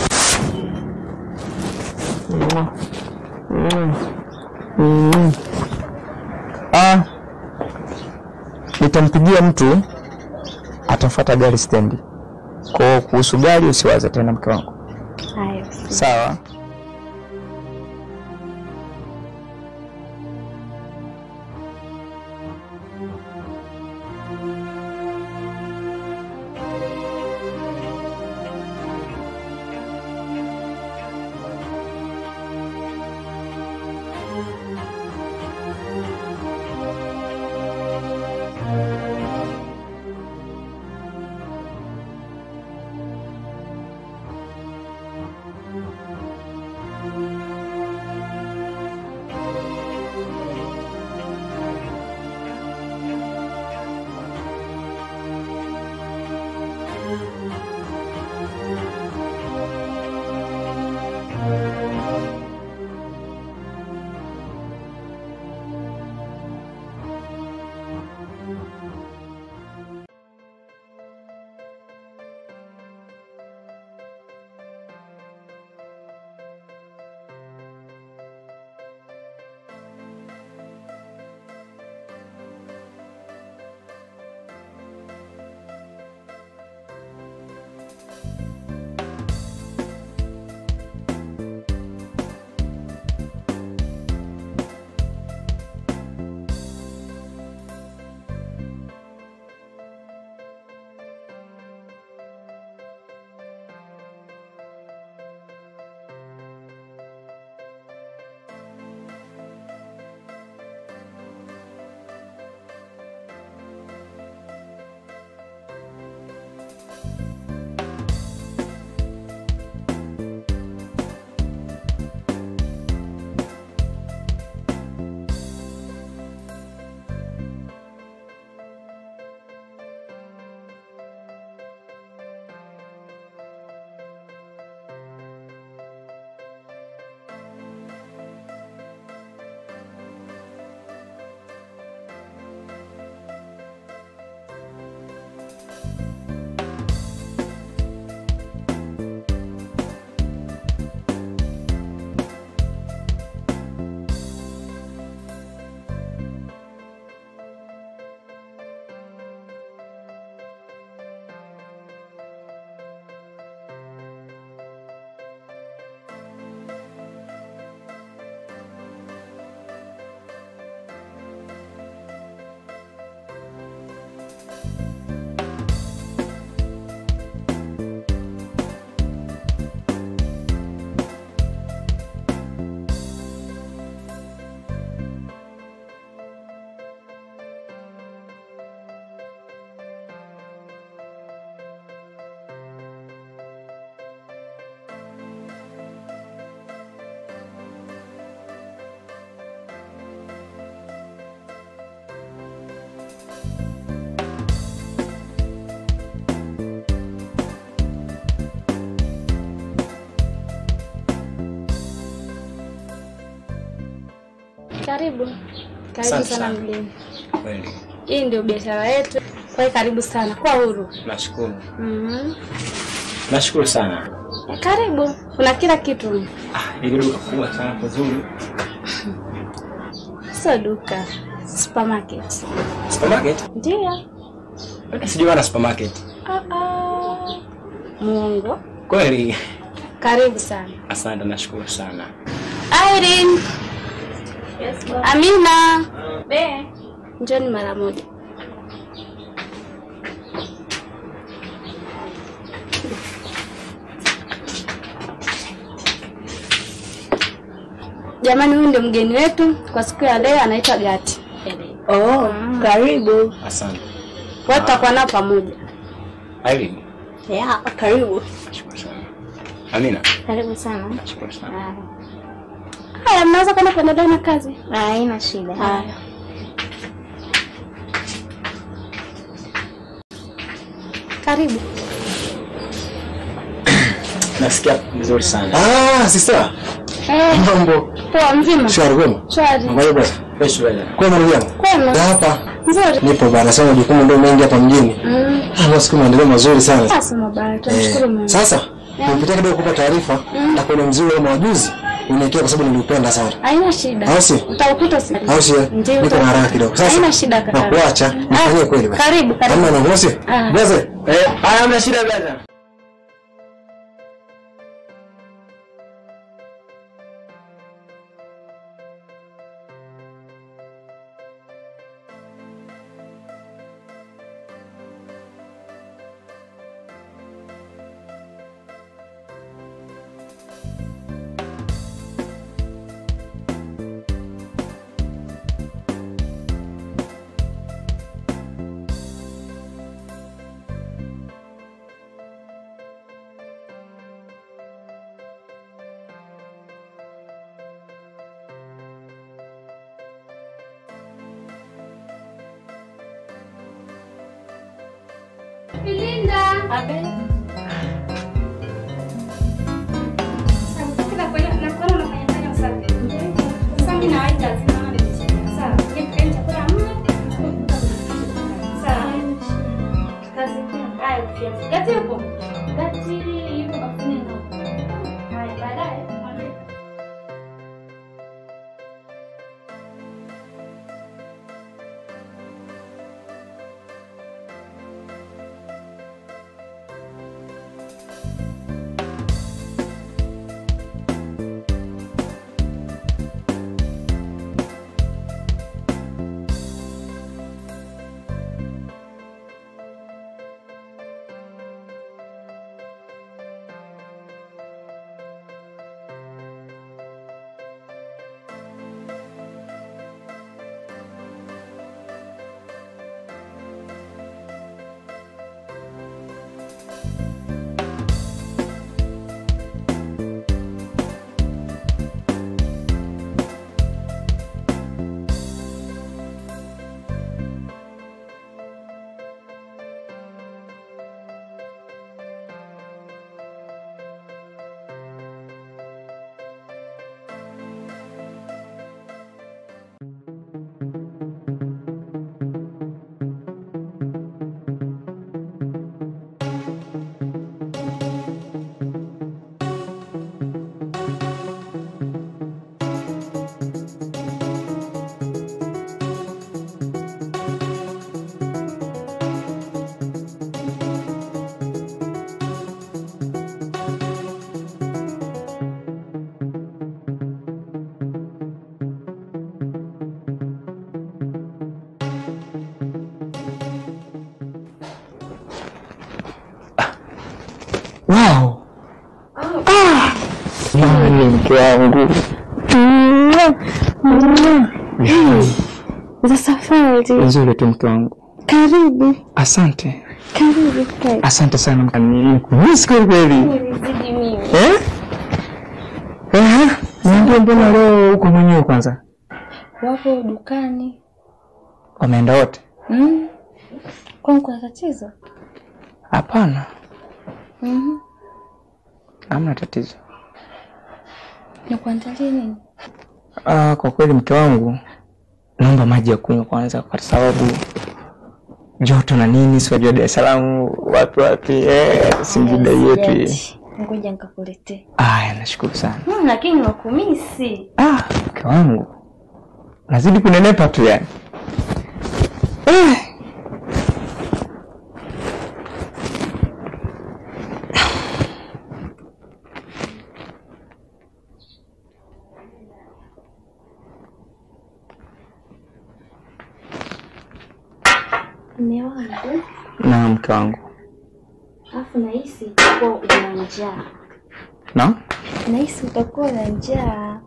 Mwah. Mwah. Mwah. Ah, nitampigia mtu atafuata gari stendi. Kwa hiyo kuhusu gari usiwaze tena, mke wangu. Haya. Sawa. Karibu. Karibu Asante sana sana. mgeni. Kweli. Hii ndio biashara yetu. Kwa hiyo karibu sana. Kwa huru. Nashukuru. Mhm. Nashukuru sana. Karibu. Kuna kila kitu. Ili duka kubwa sana kuzuri. Sio duka. Supermarket. Supermarket? Ndio. Sijui wana supermarket. Ah ah. Muongo. Kweli. Karibu sana. Asante, nashukuru sana. Irene. Yes, Amina. Be. Njoni mara moja. Jamani, huyu ndio mgeni wetu kwa siku ya leo, anaitwa Gati. Oh, karibu. Asante. Wote tutakuwa nao pamoja. Irene, Yeah, karibu. nashukuru sana. Amina, Karibu sana. nashukuru sana. Haya, mnaweza kwenda kuendelea na kazi? Haina shida. Haya. Karibu. Nasikia vizuri sana. Ah, sister. Eh, Mambo. poa mzima? Shwari kwema? Shwari. Ngoja bwana. Fresh weather. Kwema ndugu yangu. Kwema. Na hapa Nzuri. nipo bana, sasa majukumu ndio mengi hapa mjini. Mm. Ah, basi kuna maendeleo mazuri sana. Sasa mabaya, tunashukuru Eh, Mungu. Sasa Yeah. nimepitia kidogo kupa taarifa na kuna mzuri wa majuzi uniekea kwa sababu niliupenda sana. Haina shida. Au si? Utakuta si. Au si? Ndio. Niko na haraka kidogo. Sasa Haina shida kaka. nakuacha nifanyie kweli basi. Karibu, karibu. Hamna na ngosi. Ah. Blaze. Eh, haya hamna shida blaza. Linda. Abe. Kila kwa na kwa unafanya fanya usafi. Sasa mimi na waita zinaona ni sawa. Kile chakula mna. Sawa. Kazi haya pia. Gati yupo. Gati yupo bafuni na. Haya baadaye. Wow. Ah. Jamani mke wangu. Za safari. Nzuri tu mke wangu. Karibu. Asante. Karibu kai. Asante sana. Nikumisi kweli kweli. Nilizidi mimi. Eh? Eh? Niambie mbona leo uko mwenyewe kwanza? Wapo dukani. Wameenda wote? Mm. Kwani kuna tatizo? Hapana. Mhm. Hamna tatizo. Nikuandalie nini? Ah, kwa kweli mke wangu, naomba maji ya kunywa kwanza, kwa sababu joto na nini, si wajua Dar es Salaam wapi wapi, eh, Singida yetu hii. Sijati. Ngoja nikakuletee. Aya, nashukuru sana Hmm, lakini wakumisi. ah, mke wangu, nazidi kunenepa tu yani. Eh. Mume wangu, Na mke wangu, alafu nahisi utakuwa una njaa. na Nahisi utakuwa na njaa.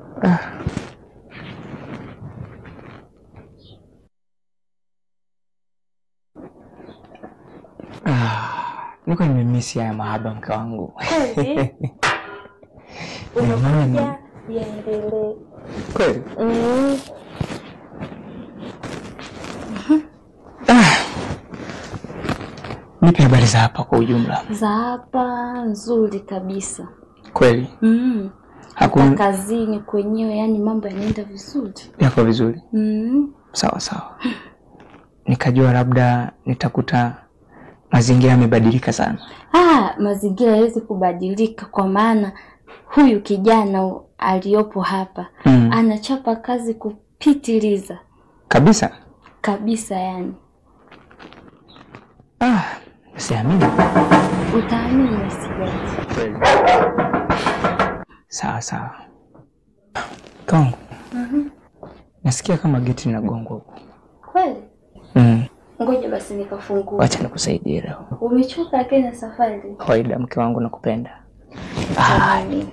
ah, niko nimemisi haya mahaba mke wangu. Kweli? Jamani, Unakuja yaendelee. kweli Mm. nipe habari za hapa kwa ujumla. Za hapa nzuri kabisa. Kweli Mm. Hata Hakuna- kazini kwenyewe, yani mambo yanaenda vizuri. yako vizuri, Mm. sawa sawa. Nikajua labda nitakuta mazingira yamebadilika sana. Ah, mazingira hawezi kubadilika kwa maana huyu kijana aliyopo hapa Mm. anachapa kazi kupitiliza Kabisa. kabisa, yani Ah, siamini. utaamini sijaji. Kweli. Sawa sawa. Kongo, nasikia kama geti linagongwa huko. Kweli? Mm. Ngoja basi nikafungua. Wacha nikusaidie leo. Umechoka lakini na safari. Kawaida, mke wangu, nakupenda. Jamani.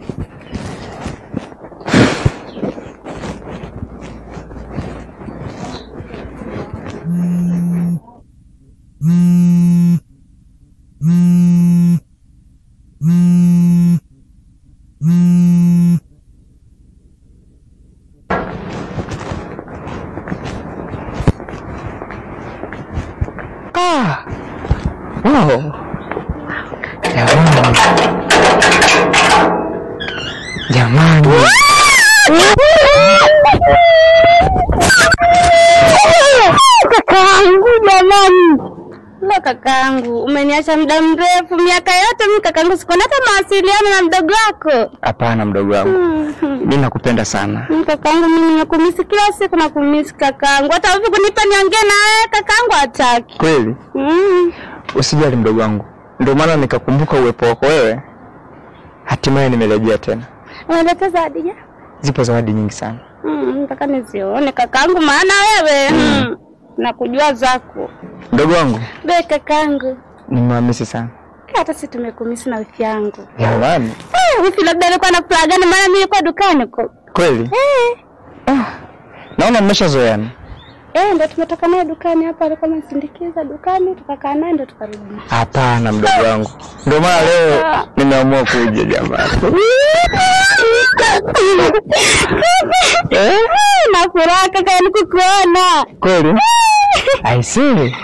Ah. Wow. Jamani. Jamani. Kakaangu jamani, lo kakaangu, umeniacha muda mrefu, miaka yote mimi kakaangu, sikuona hata mawasiliano na mdogo wako. Hapana mdogo wangu. Mhm. Mimi nakupenda sana. Mm, Kakaangu, mimi nakumisi kila siku, nakumisi kakaangu, hata hivi kunipa niongee na wewe kakaangu hataki. Kweli? Mm. Usijali mdogo wangu. Ndio maana nikakumbuka uwepo wako wewe. Hatimaye nimerejea tena. Unaleta zawadi gani? Zipo zawadi nyingi sana. Mm, nataka nizione kakaangu, maana wewe mm. nakujua zako Mdogo wangu, be kakaangu, nimewamisi sana. hata si tumekumisi na wifi yangu. Jamani. Eh, wifi labda alikuwa na furaha gani? Maana mimi nilikuwa dukani huko. Kweli? Eh, Naona mmeshazoeana. eh, ndo tumetoka naye dukani hapa, alikuwa anasindikiza dukani, tukakaa naye ndo tukarudi. Hapana mdogo wangu. Ndio maana leo nimeamua kuja jamani. Eh, na furaha kaka, yani kukuona. Kweli? I see.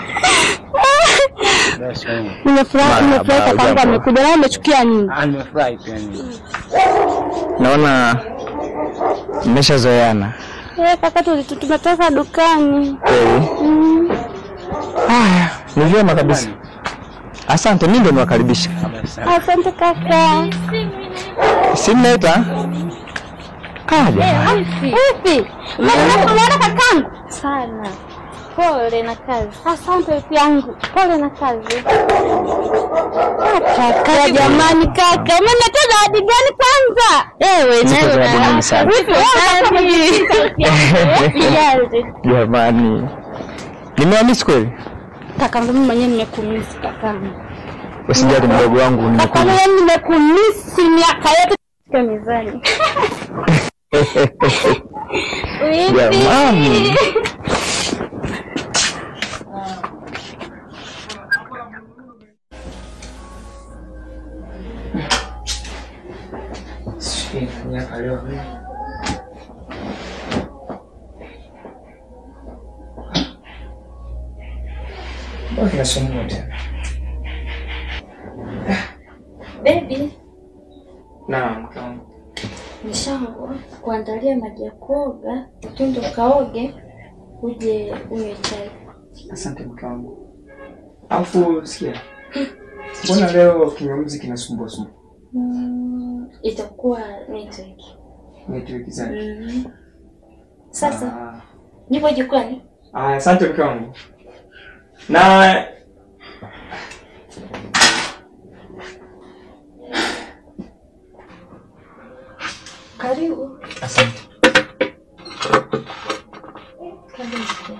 Nimefurahi, nimefurahi kakaangu amekuja, naye umechukia nini? Nimefurahi pia mimi. Naona mmeshazoeana. Eh, kaka, tuli- tu- tumetoka dukani. Kweli? Mm. Haya, ni vyema kabisa. Asante, mimi ndio niwakaribisha. Asante kaka. Si mnaita? Ah, jamani. Wifi, umeona kakangu? Sana. Pole na kazi. Asante wifi yangu, pole na kazi. Ah, Kaka jamani, kaka umeniletea zawadi gani kwanza? Ewe Zipo nawe zawadi nyingi sana. Wifi, Sijali. Jamani. Nimewamisi kweli? Kakangu mimi mwenyewe nimekumisi kakangu. Usijali mdogo wangu, Kakangu nimekuja. mimi nimekumisi miaka yote katika mezani. Wifi. Jamani. Kinasumbua tena. Baby, Naam, mke wangu. Nishangu kuandalia maji ya kuoga, twende ukaoge, uje unywe chai. Asante mke wangu. Alafu sikia, mbona leo kinyamuzi kinasumbua sumbua? Mm, itakuwa network. Network zake. Mhm. Sasa Ah, nipo jikoni. ah, asante mke wangu. Na Karibu. asante. Karibu.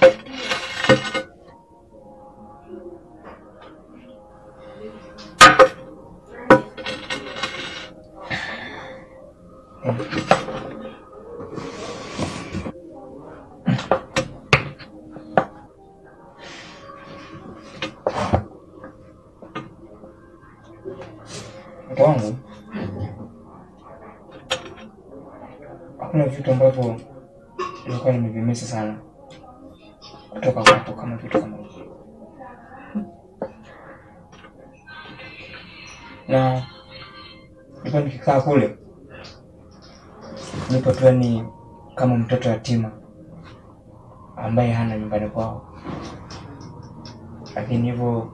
Mke wangu, hakuna vitu ambavyo nilikuwa nimevimisa sana kutoka kwako kama vitu kama hivi, na nilikuwa nikikaa kule nipo tu yani kama mtoto yatima ambaye hana nyumbani kwao, lakini hivyo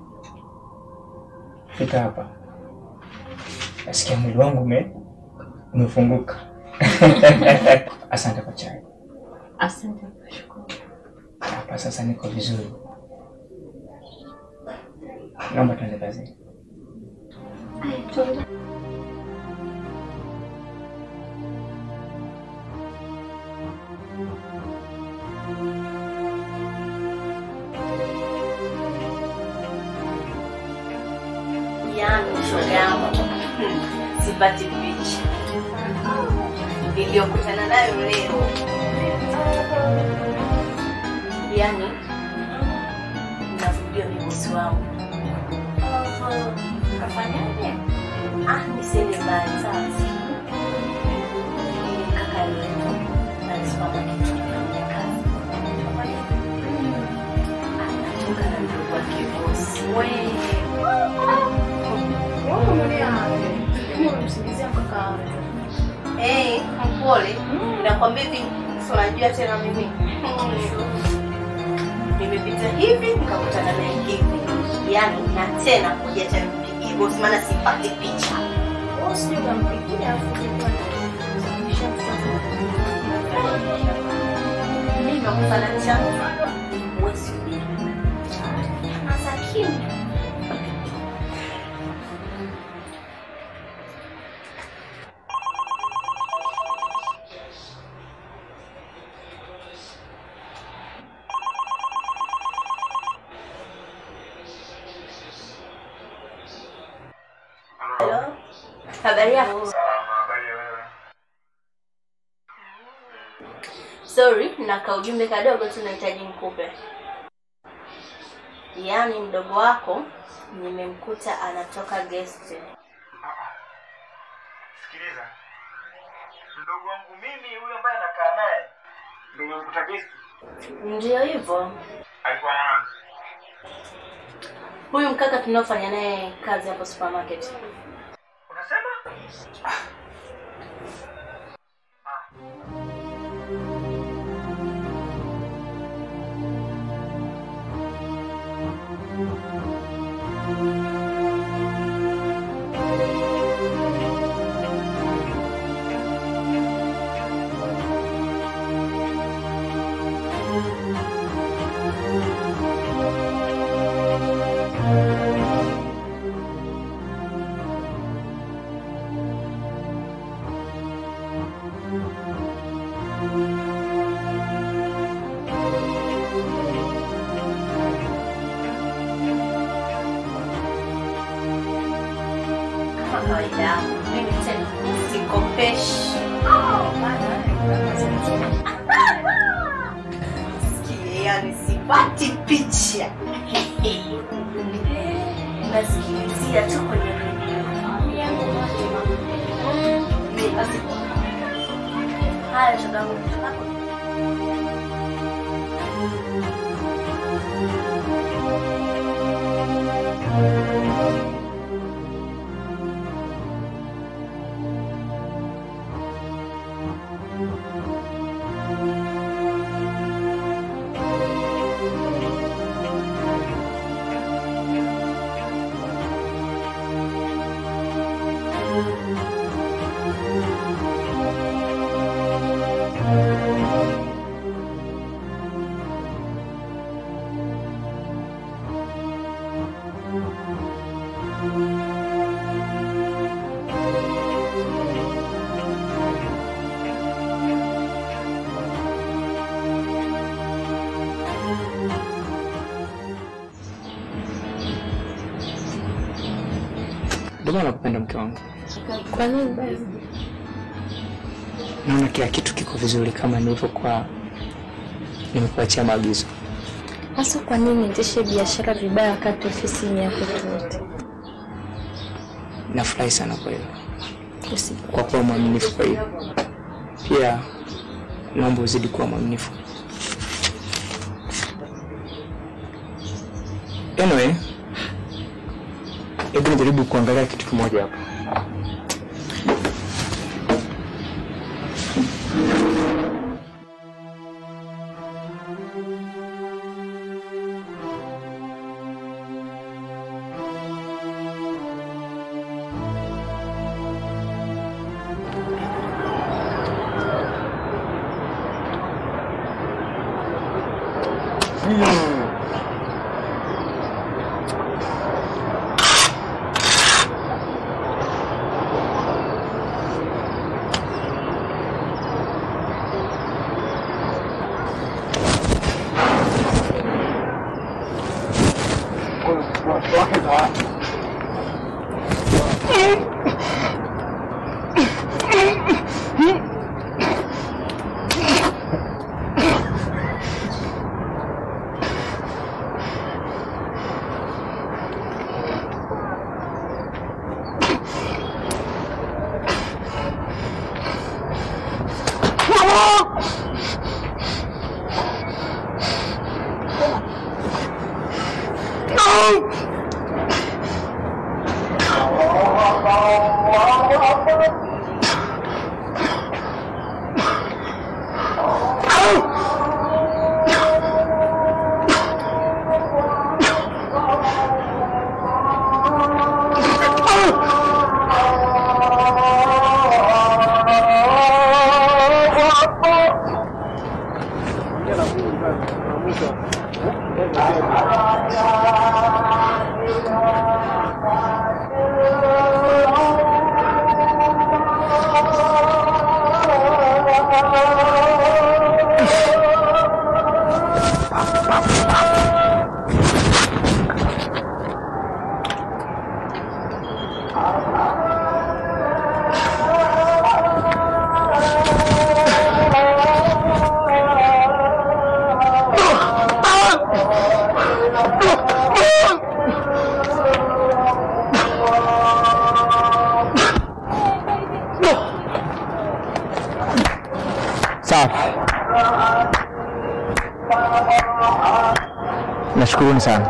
fika hapa nasikia mwili wangu ume umefunguka. Asante kwa chai. Asante kushukuru. Hapa sasa niko vizuri, naomba tuende kazini. Tuende. yangu shoga yangu sipati picha iliyokutana nayo leo yani narudia ni bosi wangu kafanyaje ah nisende mbali sasa kaka yetu alisimama kitu kufanya kazi anatoka na ndugu wake bosi Eh, mpole. Nakwambia hivi, si unajua tena mimi. Nimepita hivi nikakutana naye hivi. Yaani na tena kuja tena mpigie bosi maana sipati picha. Mimi nakufananisha wewe subiri. Sasa kimya. Halo. Habari yako? Sorry, na kaujumbe kadogo tu nahitaji nikupe. Yaani mdogo wako nimemkuta anatoka guest. Sikiliza, mdogo wangu mimi huyo ambaye anakaa naye ndio nimekuta guest, Ndio hivyo. alikuwa na nani? Huyu mkaka tunaofanya naye kazi hapo supermarket. Unasema? Kama kawaida yangu, mimi tena sikopeshi. Sikie, yani sipati picha. Nasikilizia tu kwenye redio. Mimi basi. Haya, shoga yangu, hapo. Ndio maana nakupenda mke wangu. Kwa nini basi? Naona kila kitu kiko vizuri kama nilivyokuwa nimekuachia maagizo. Hasa kwa nini niendeshe biashara vibaya wakati ofisi ni yako tu wote? Nafurahi sana kwa hilo, Usi- kwa kuwa mwaminifu. Kwa hiyo pia naomba uzidi kuwa mwaminifu. Anyway, hebu nijaribu kuangalia kitu kimoja hapa. Safi. Nashukuruni sana.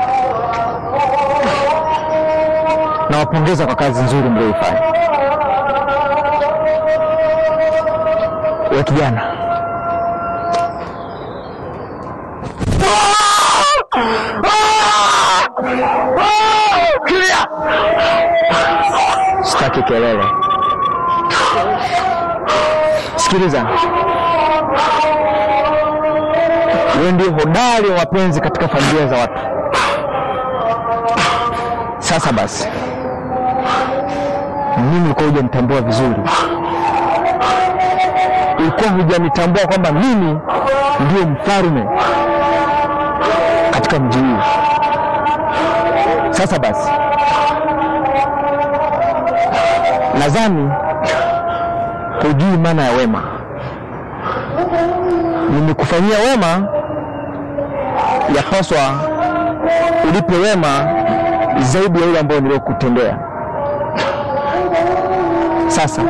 Nawapongeza kwa kazi nzuri mlioifanya. We kijana, sitaki kelele. Sikiliza, wewe ndio hodari wa mapenzi katika familia za watu. Sasa basi, mimi ulikuwa hujanitambua vizuri, ulikuwa hujanitambua kwamba mimi ndio mfalme katika mji huu. Sasa basi, nadhani hujui maana ya wema. Nimekufanyia wema, yapaswa ulipe wema zaidi ya ile ambayo niliyokutendea. Sasa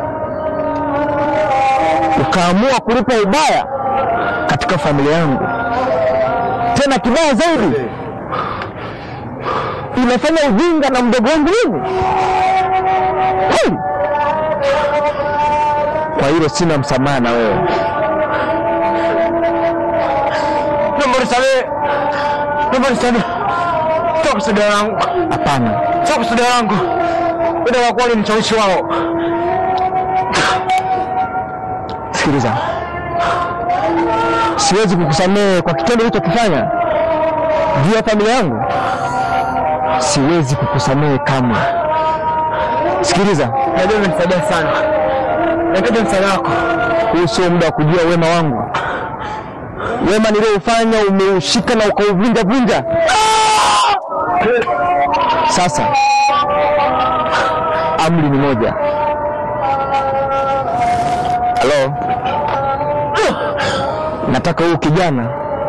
ukaamua kulipa ubaya katika familia yangu, tena kibaya zaidi, unafanya ujinga na mdogo wangu mimi. Kweli? Kwa hilo sina msamaha na wewe. Naomba nisamehe. Naomba nisamehe. Toka kusudi langu. Hapana, Toka kusudi langu. Ila kwa kweli ni mshawishi wao. sikiliza, siwezi kukusamehe kwa kitendo ulichokifanya juu ya familia yangu. Siwezi kukusamehe kamwe. Sikiliza, Najua umenisaidia sana. Nahitaji msaada wako. huu sio muda wa kujua wema wangu. Wema nilioufanya umeushika na ukauvunja vunja. Sasa amri ni moja. Halo, nataka huyu kijana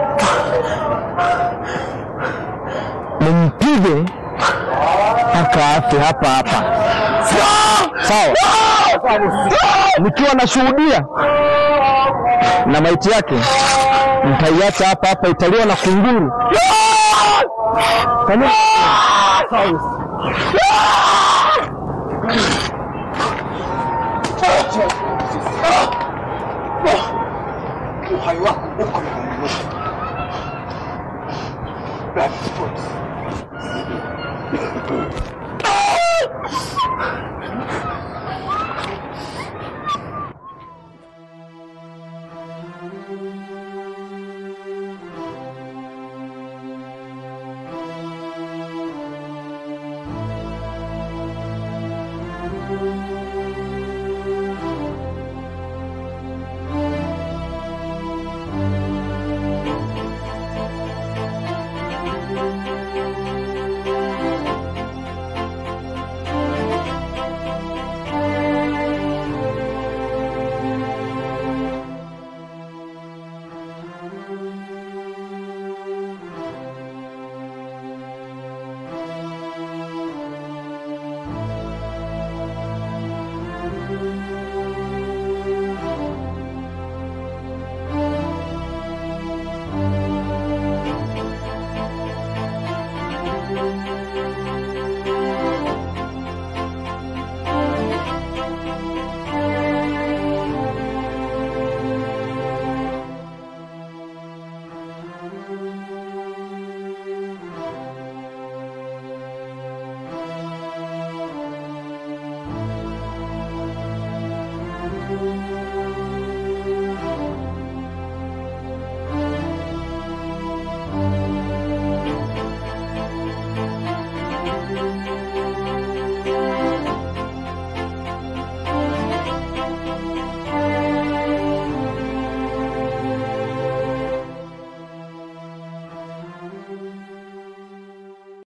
nimpige mpaka afe hapa hapa, sawa? Nikiwa nashuhudia na maiti yake nitaiacha hapa hapa, italiwa na kunguru. Kani- Uhai wako uko mikononi mwetu.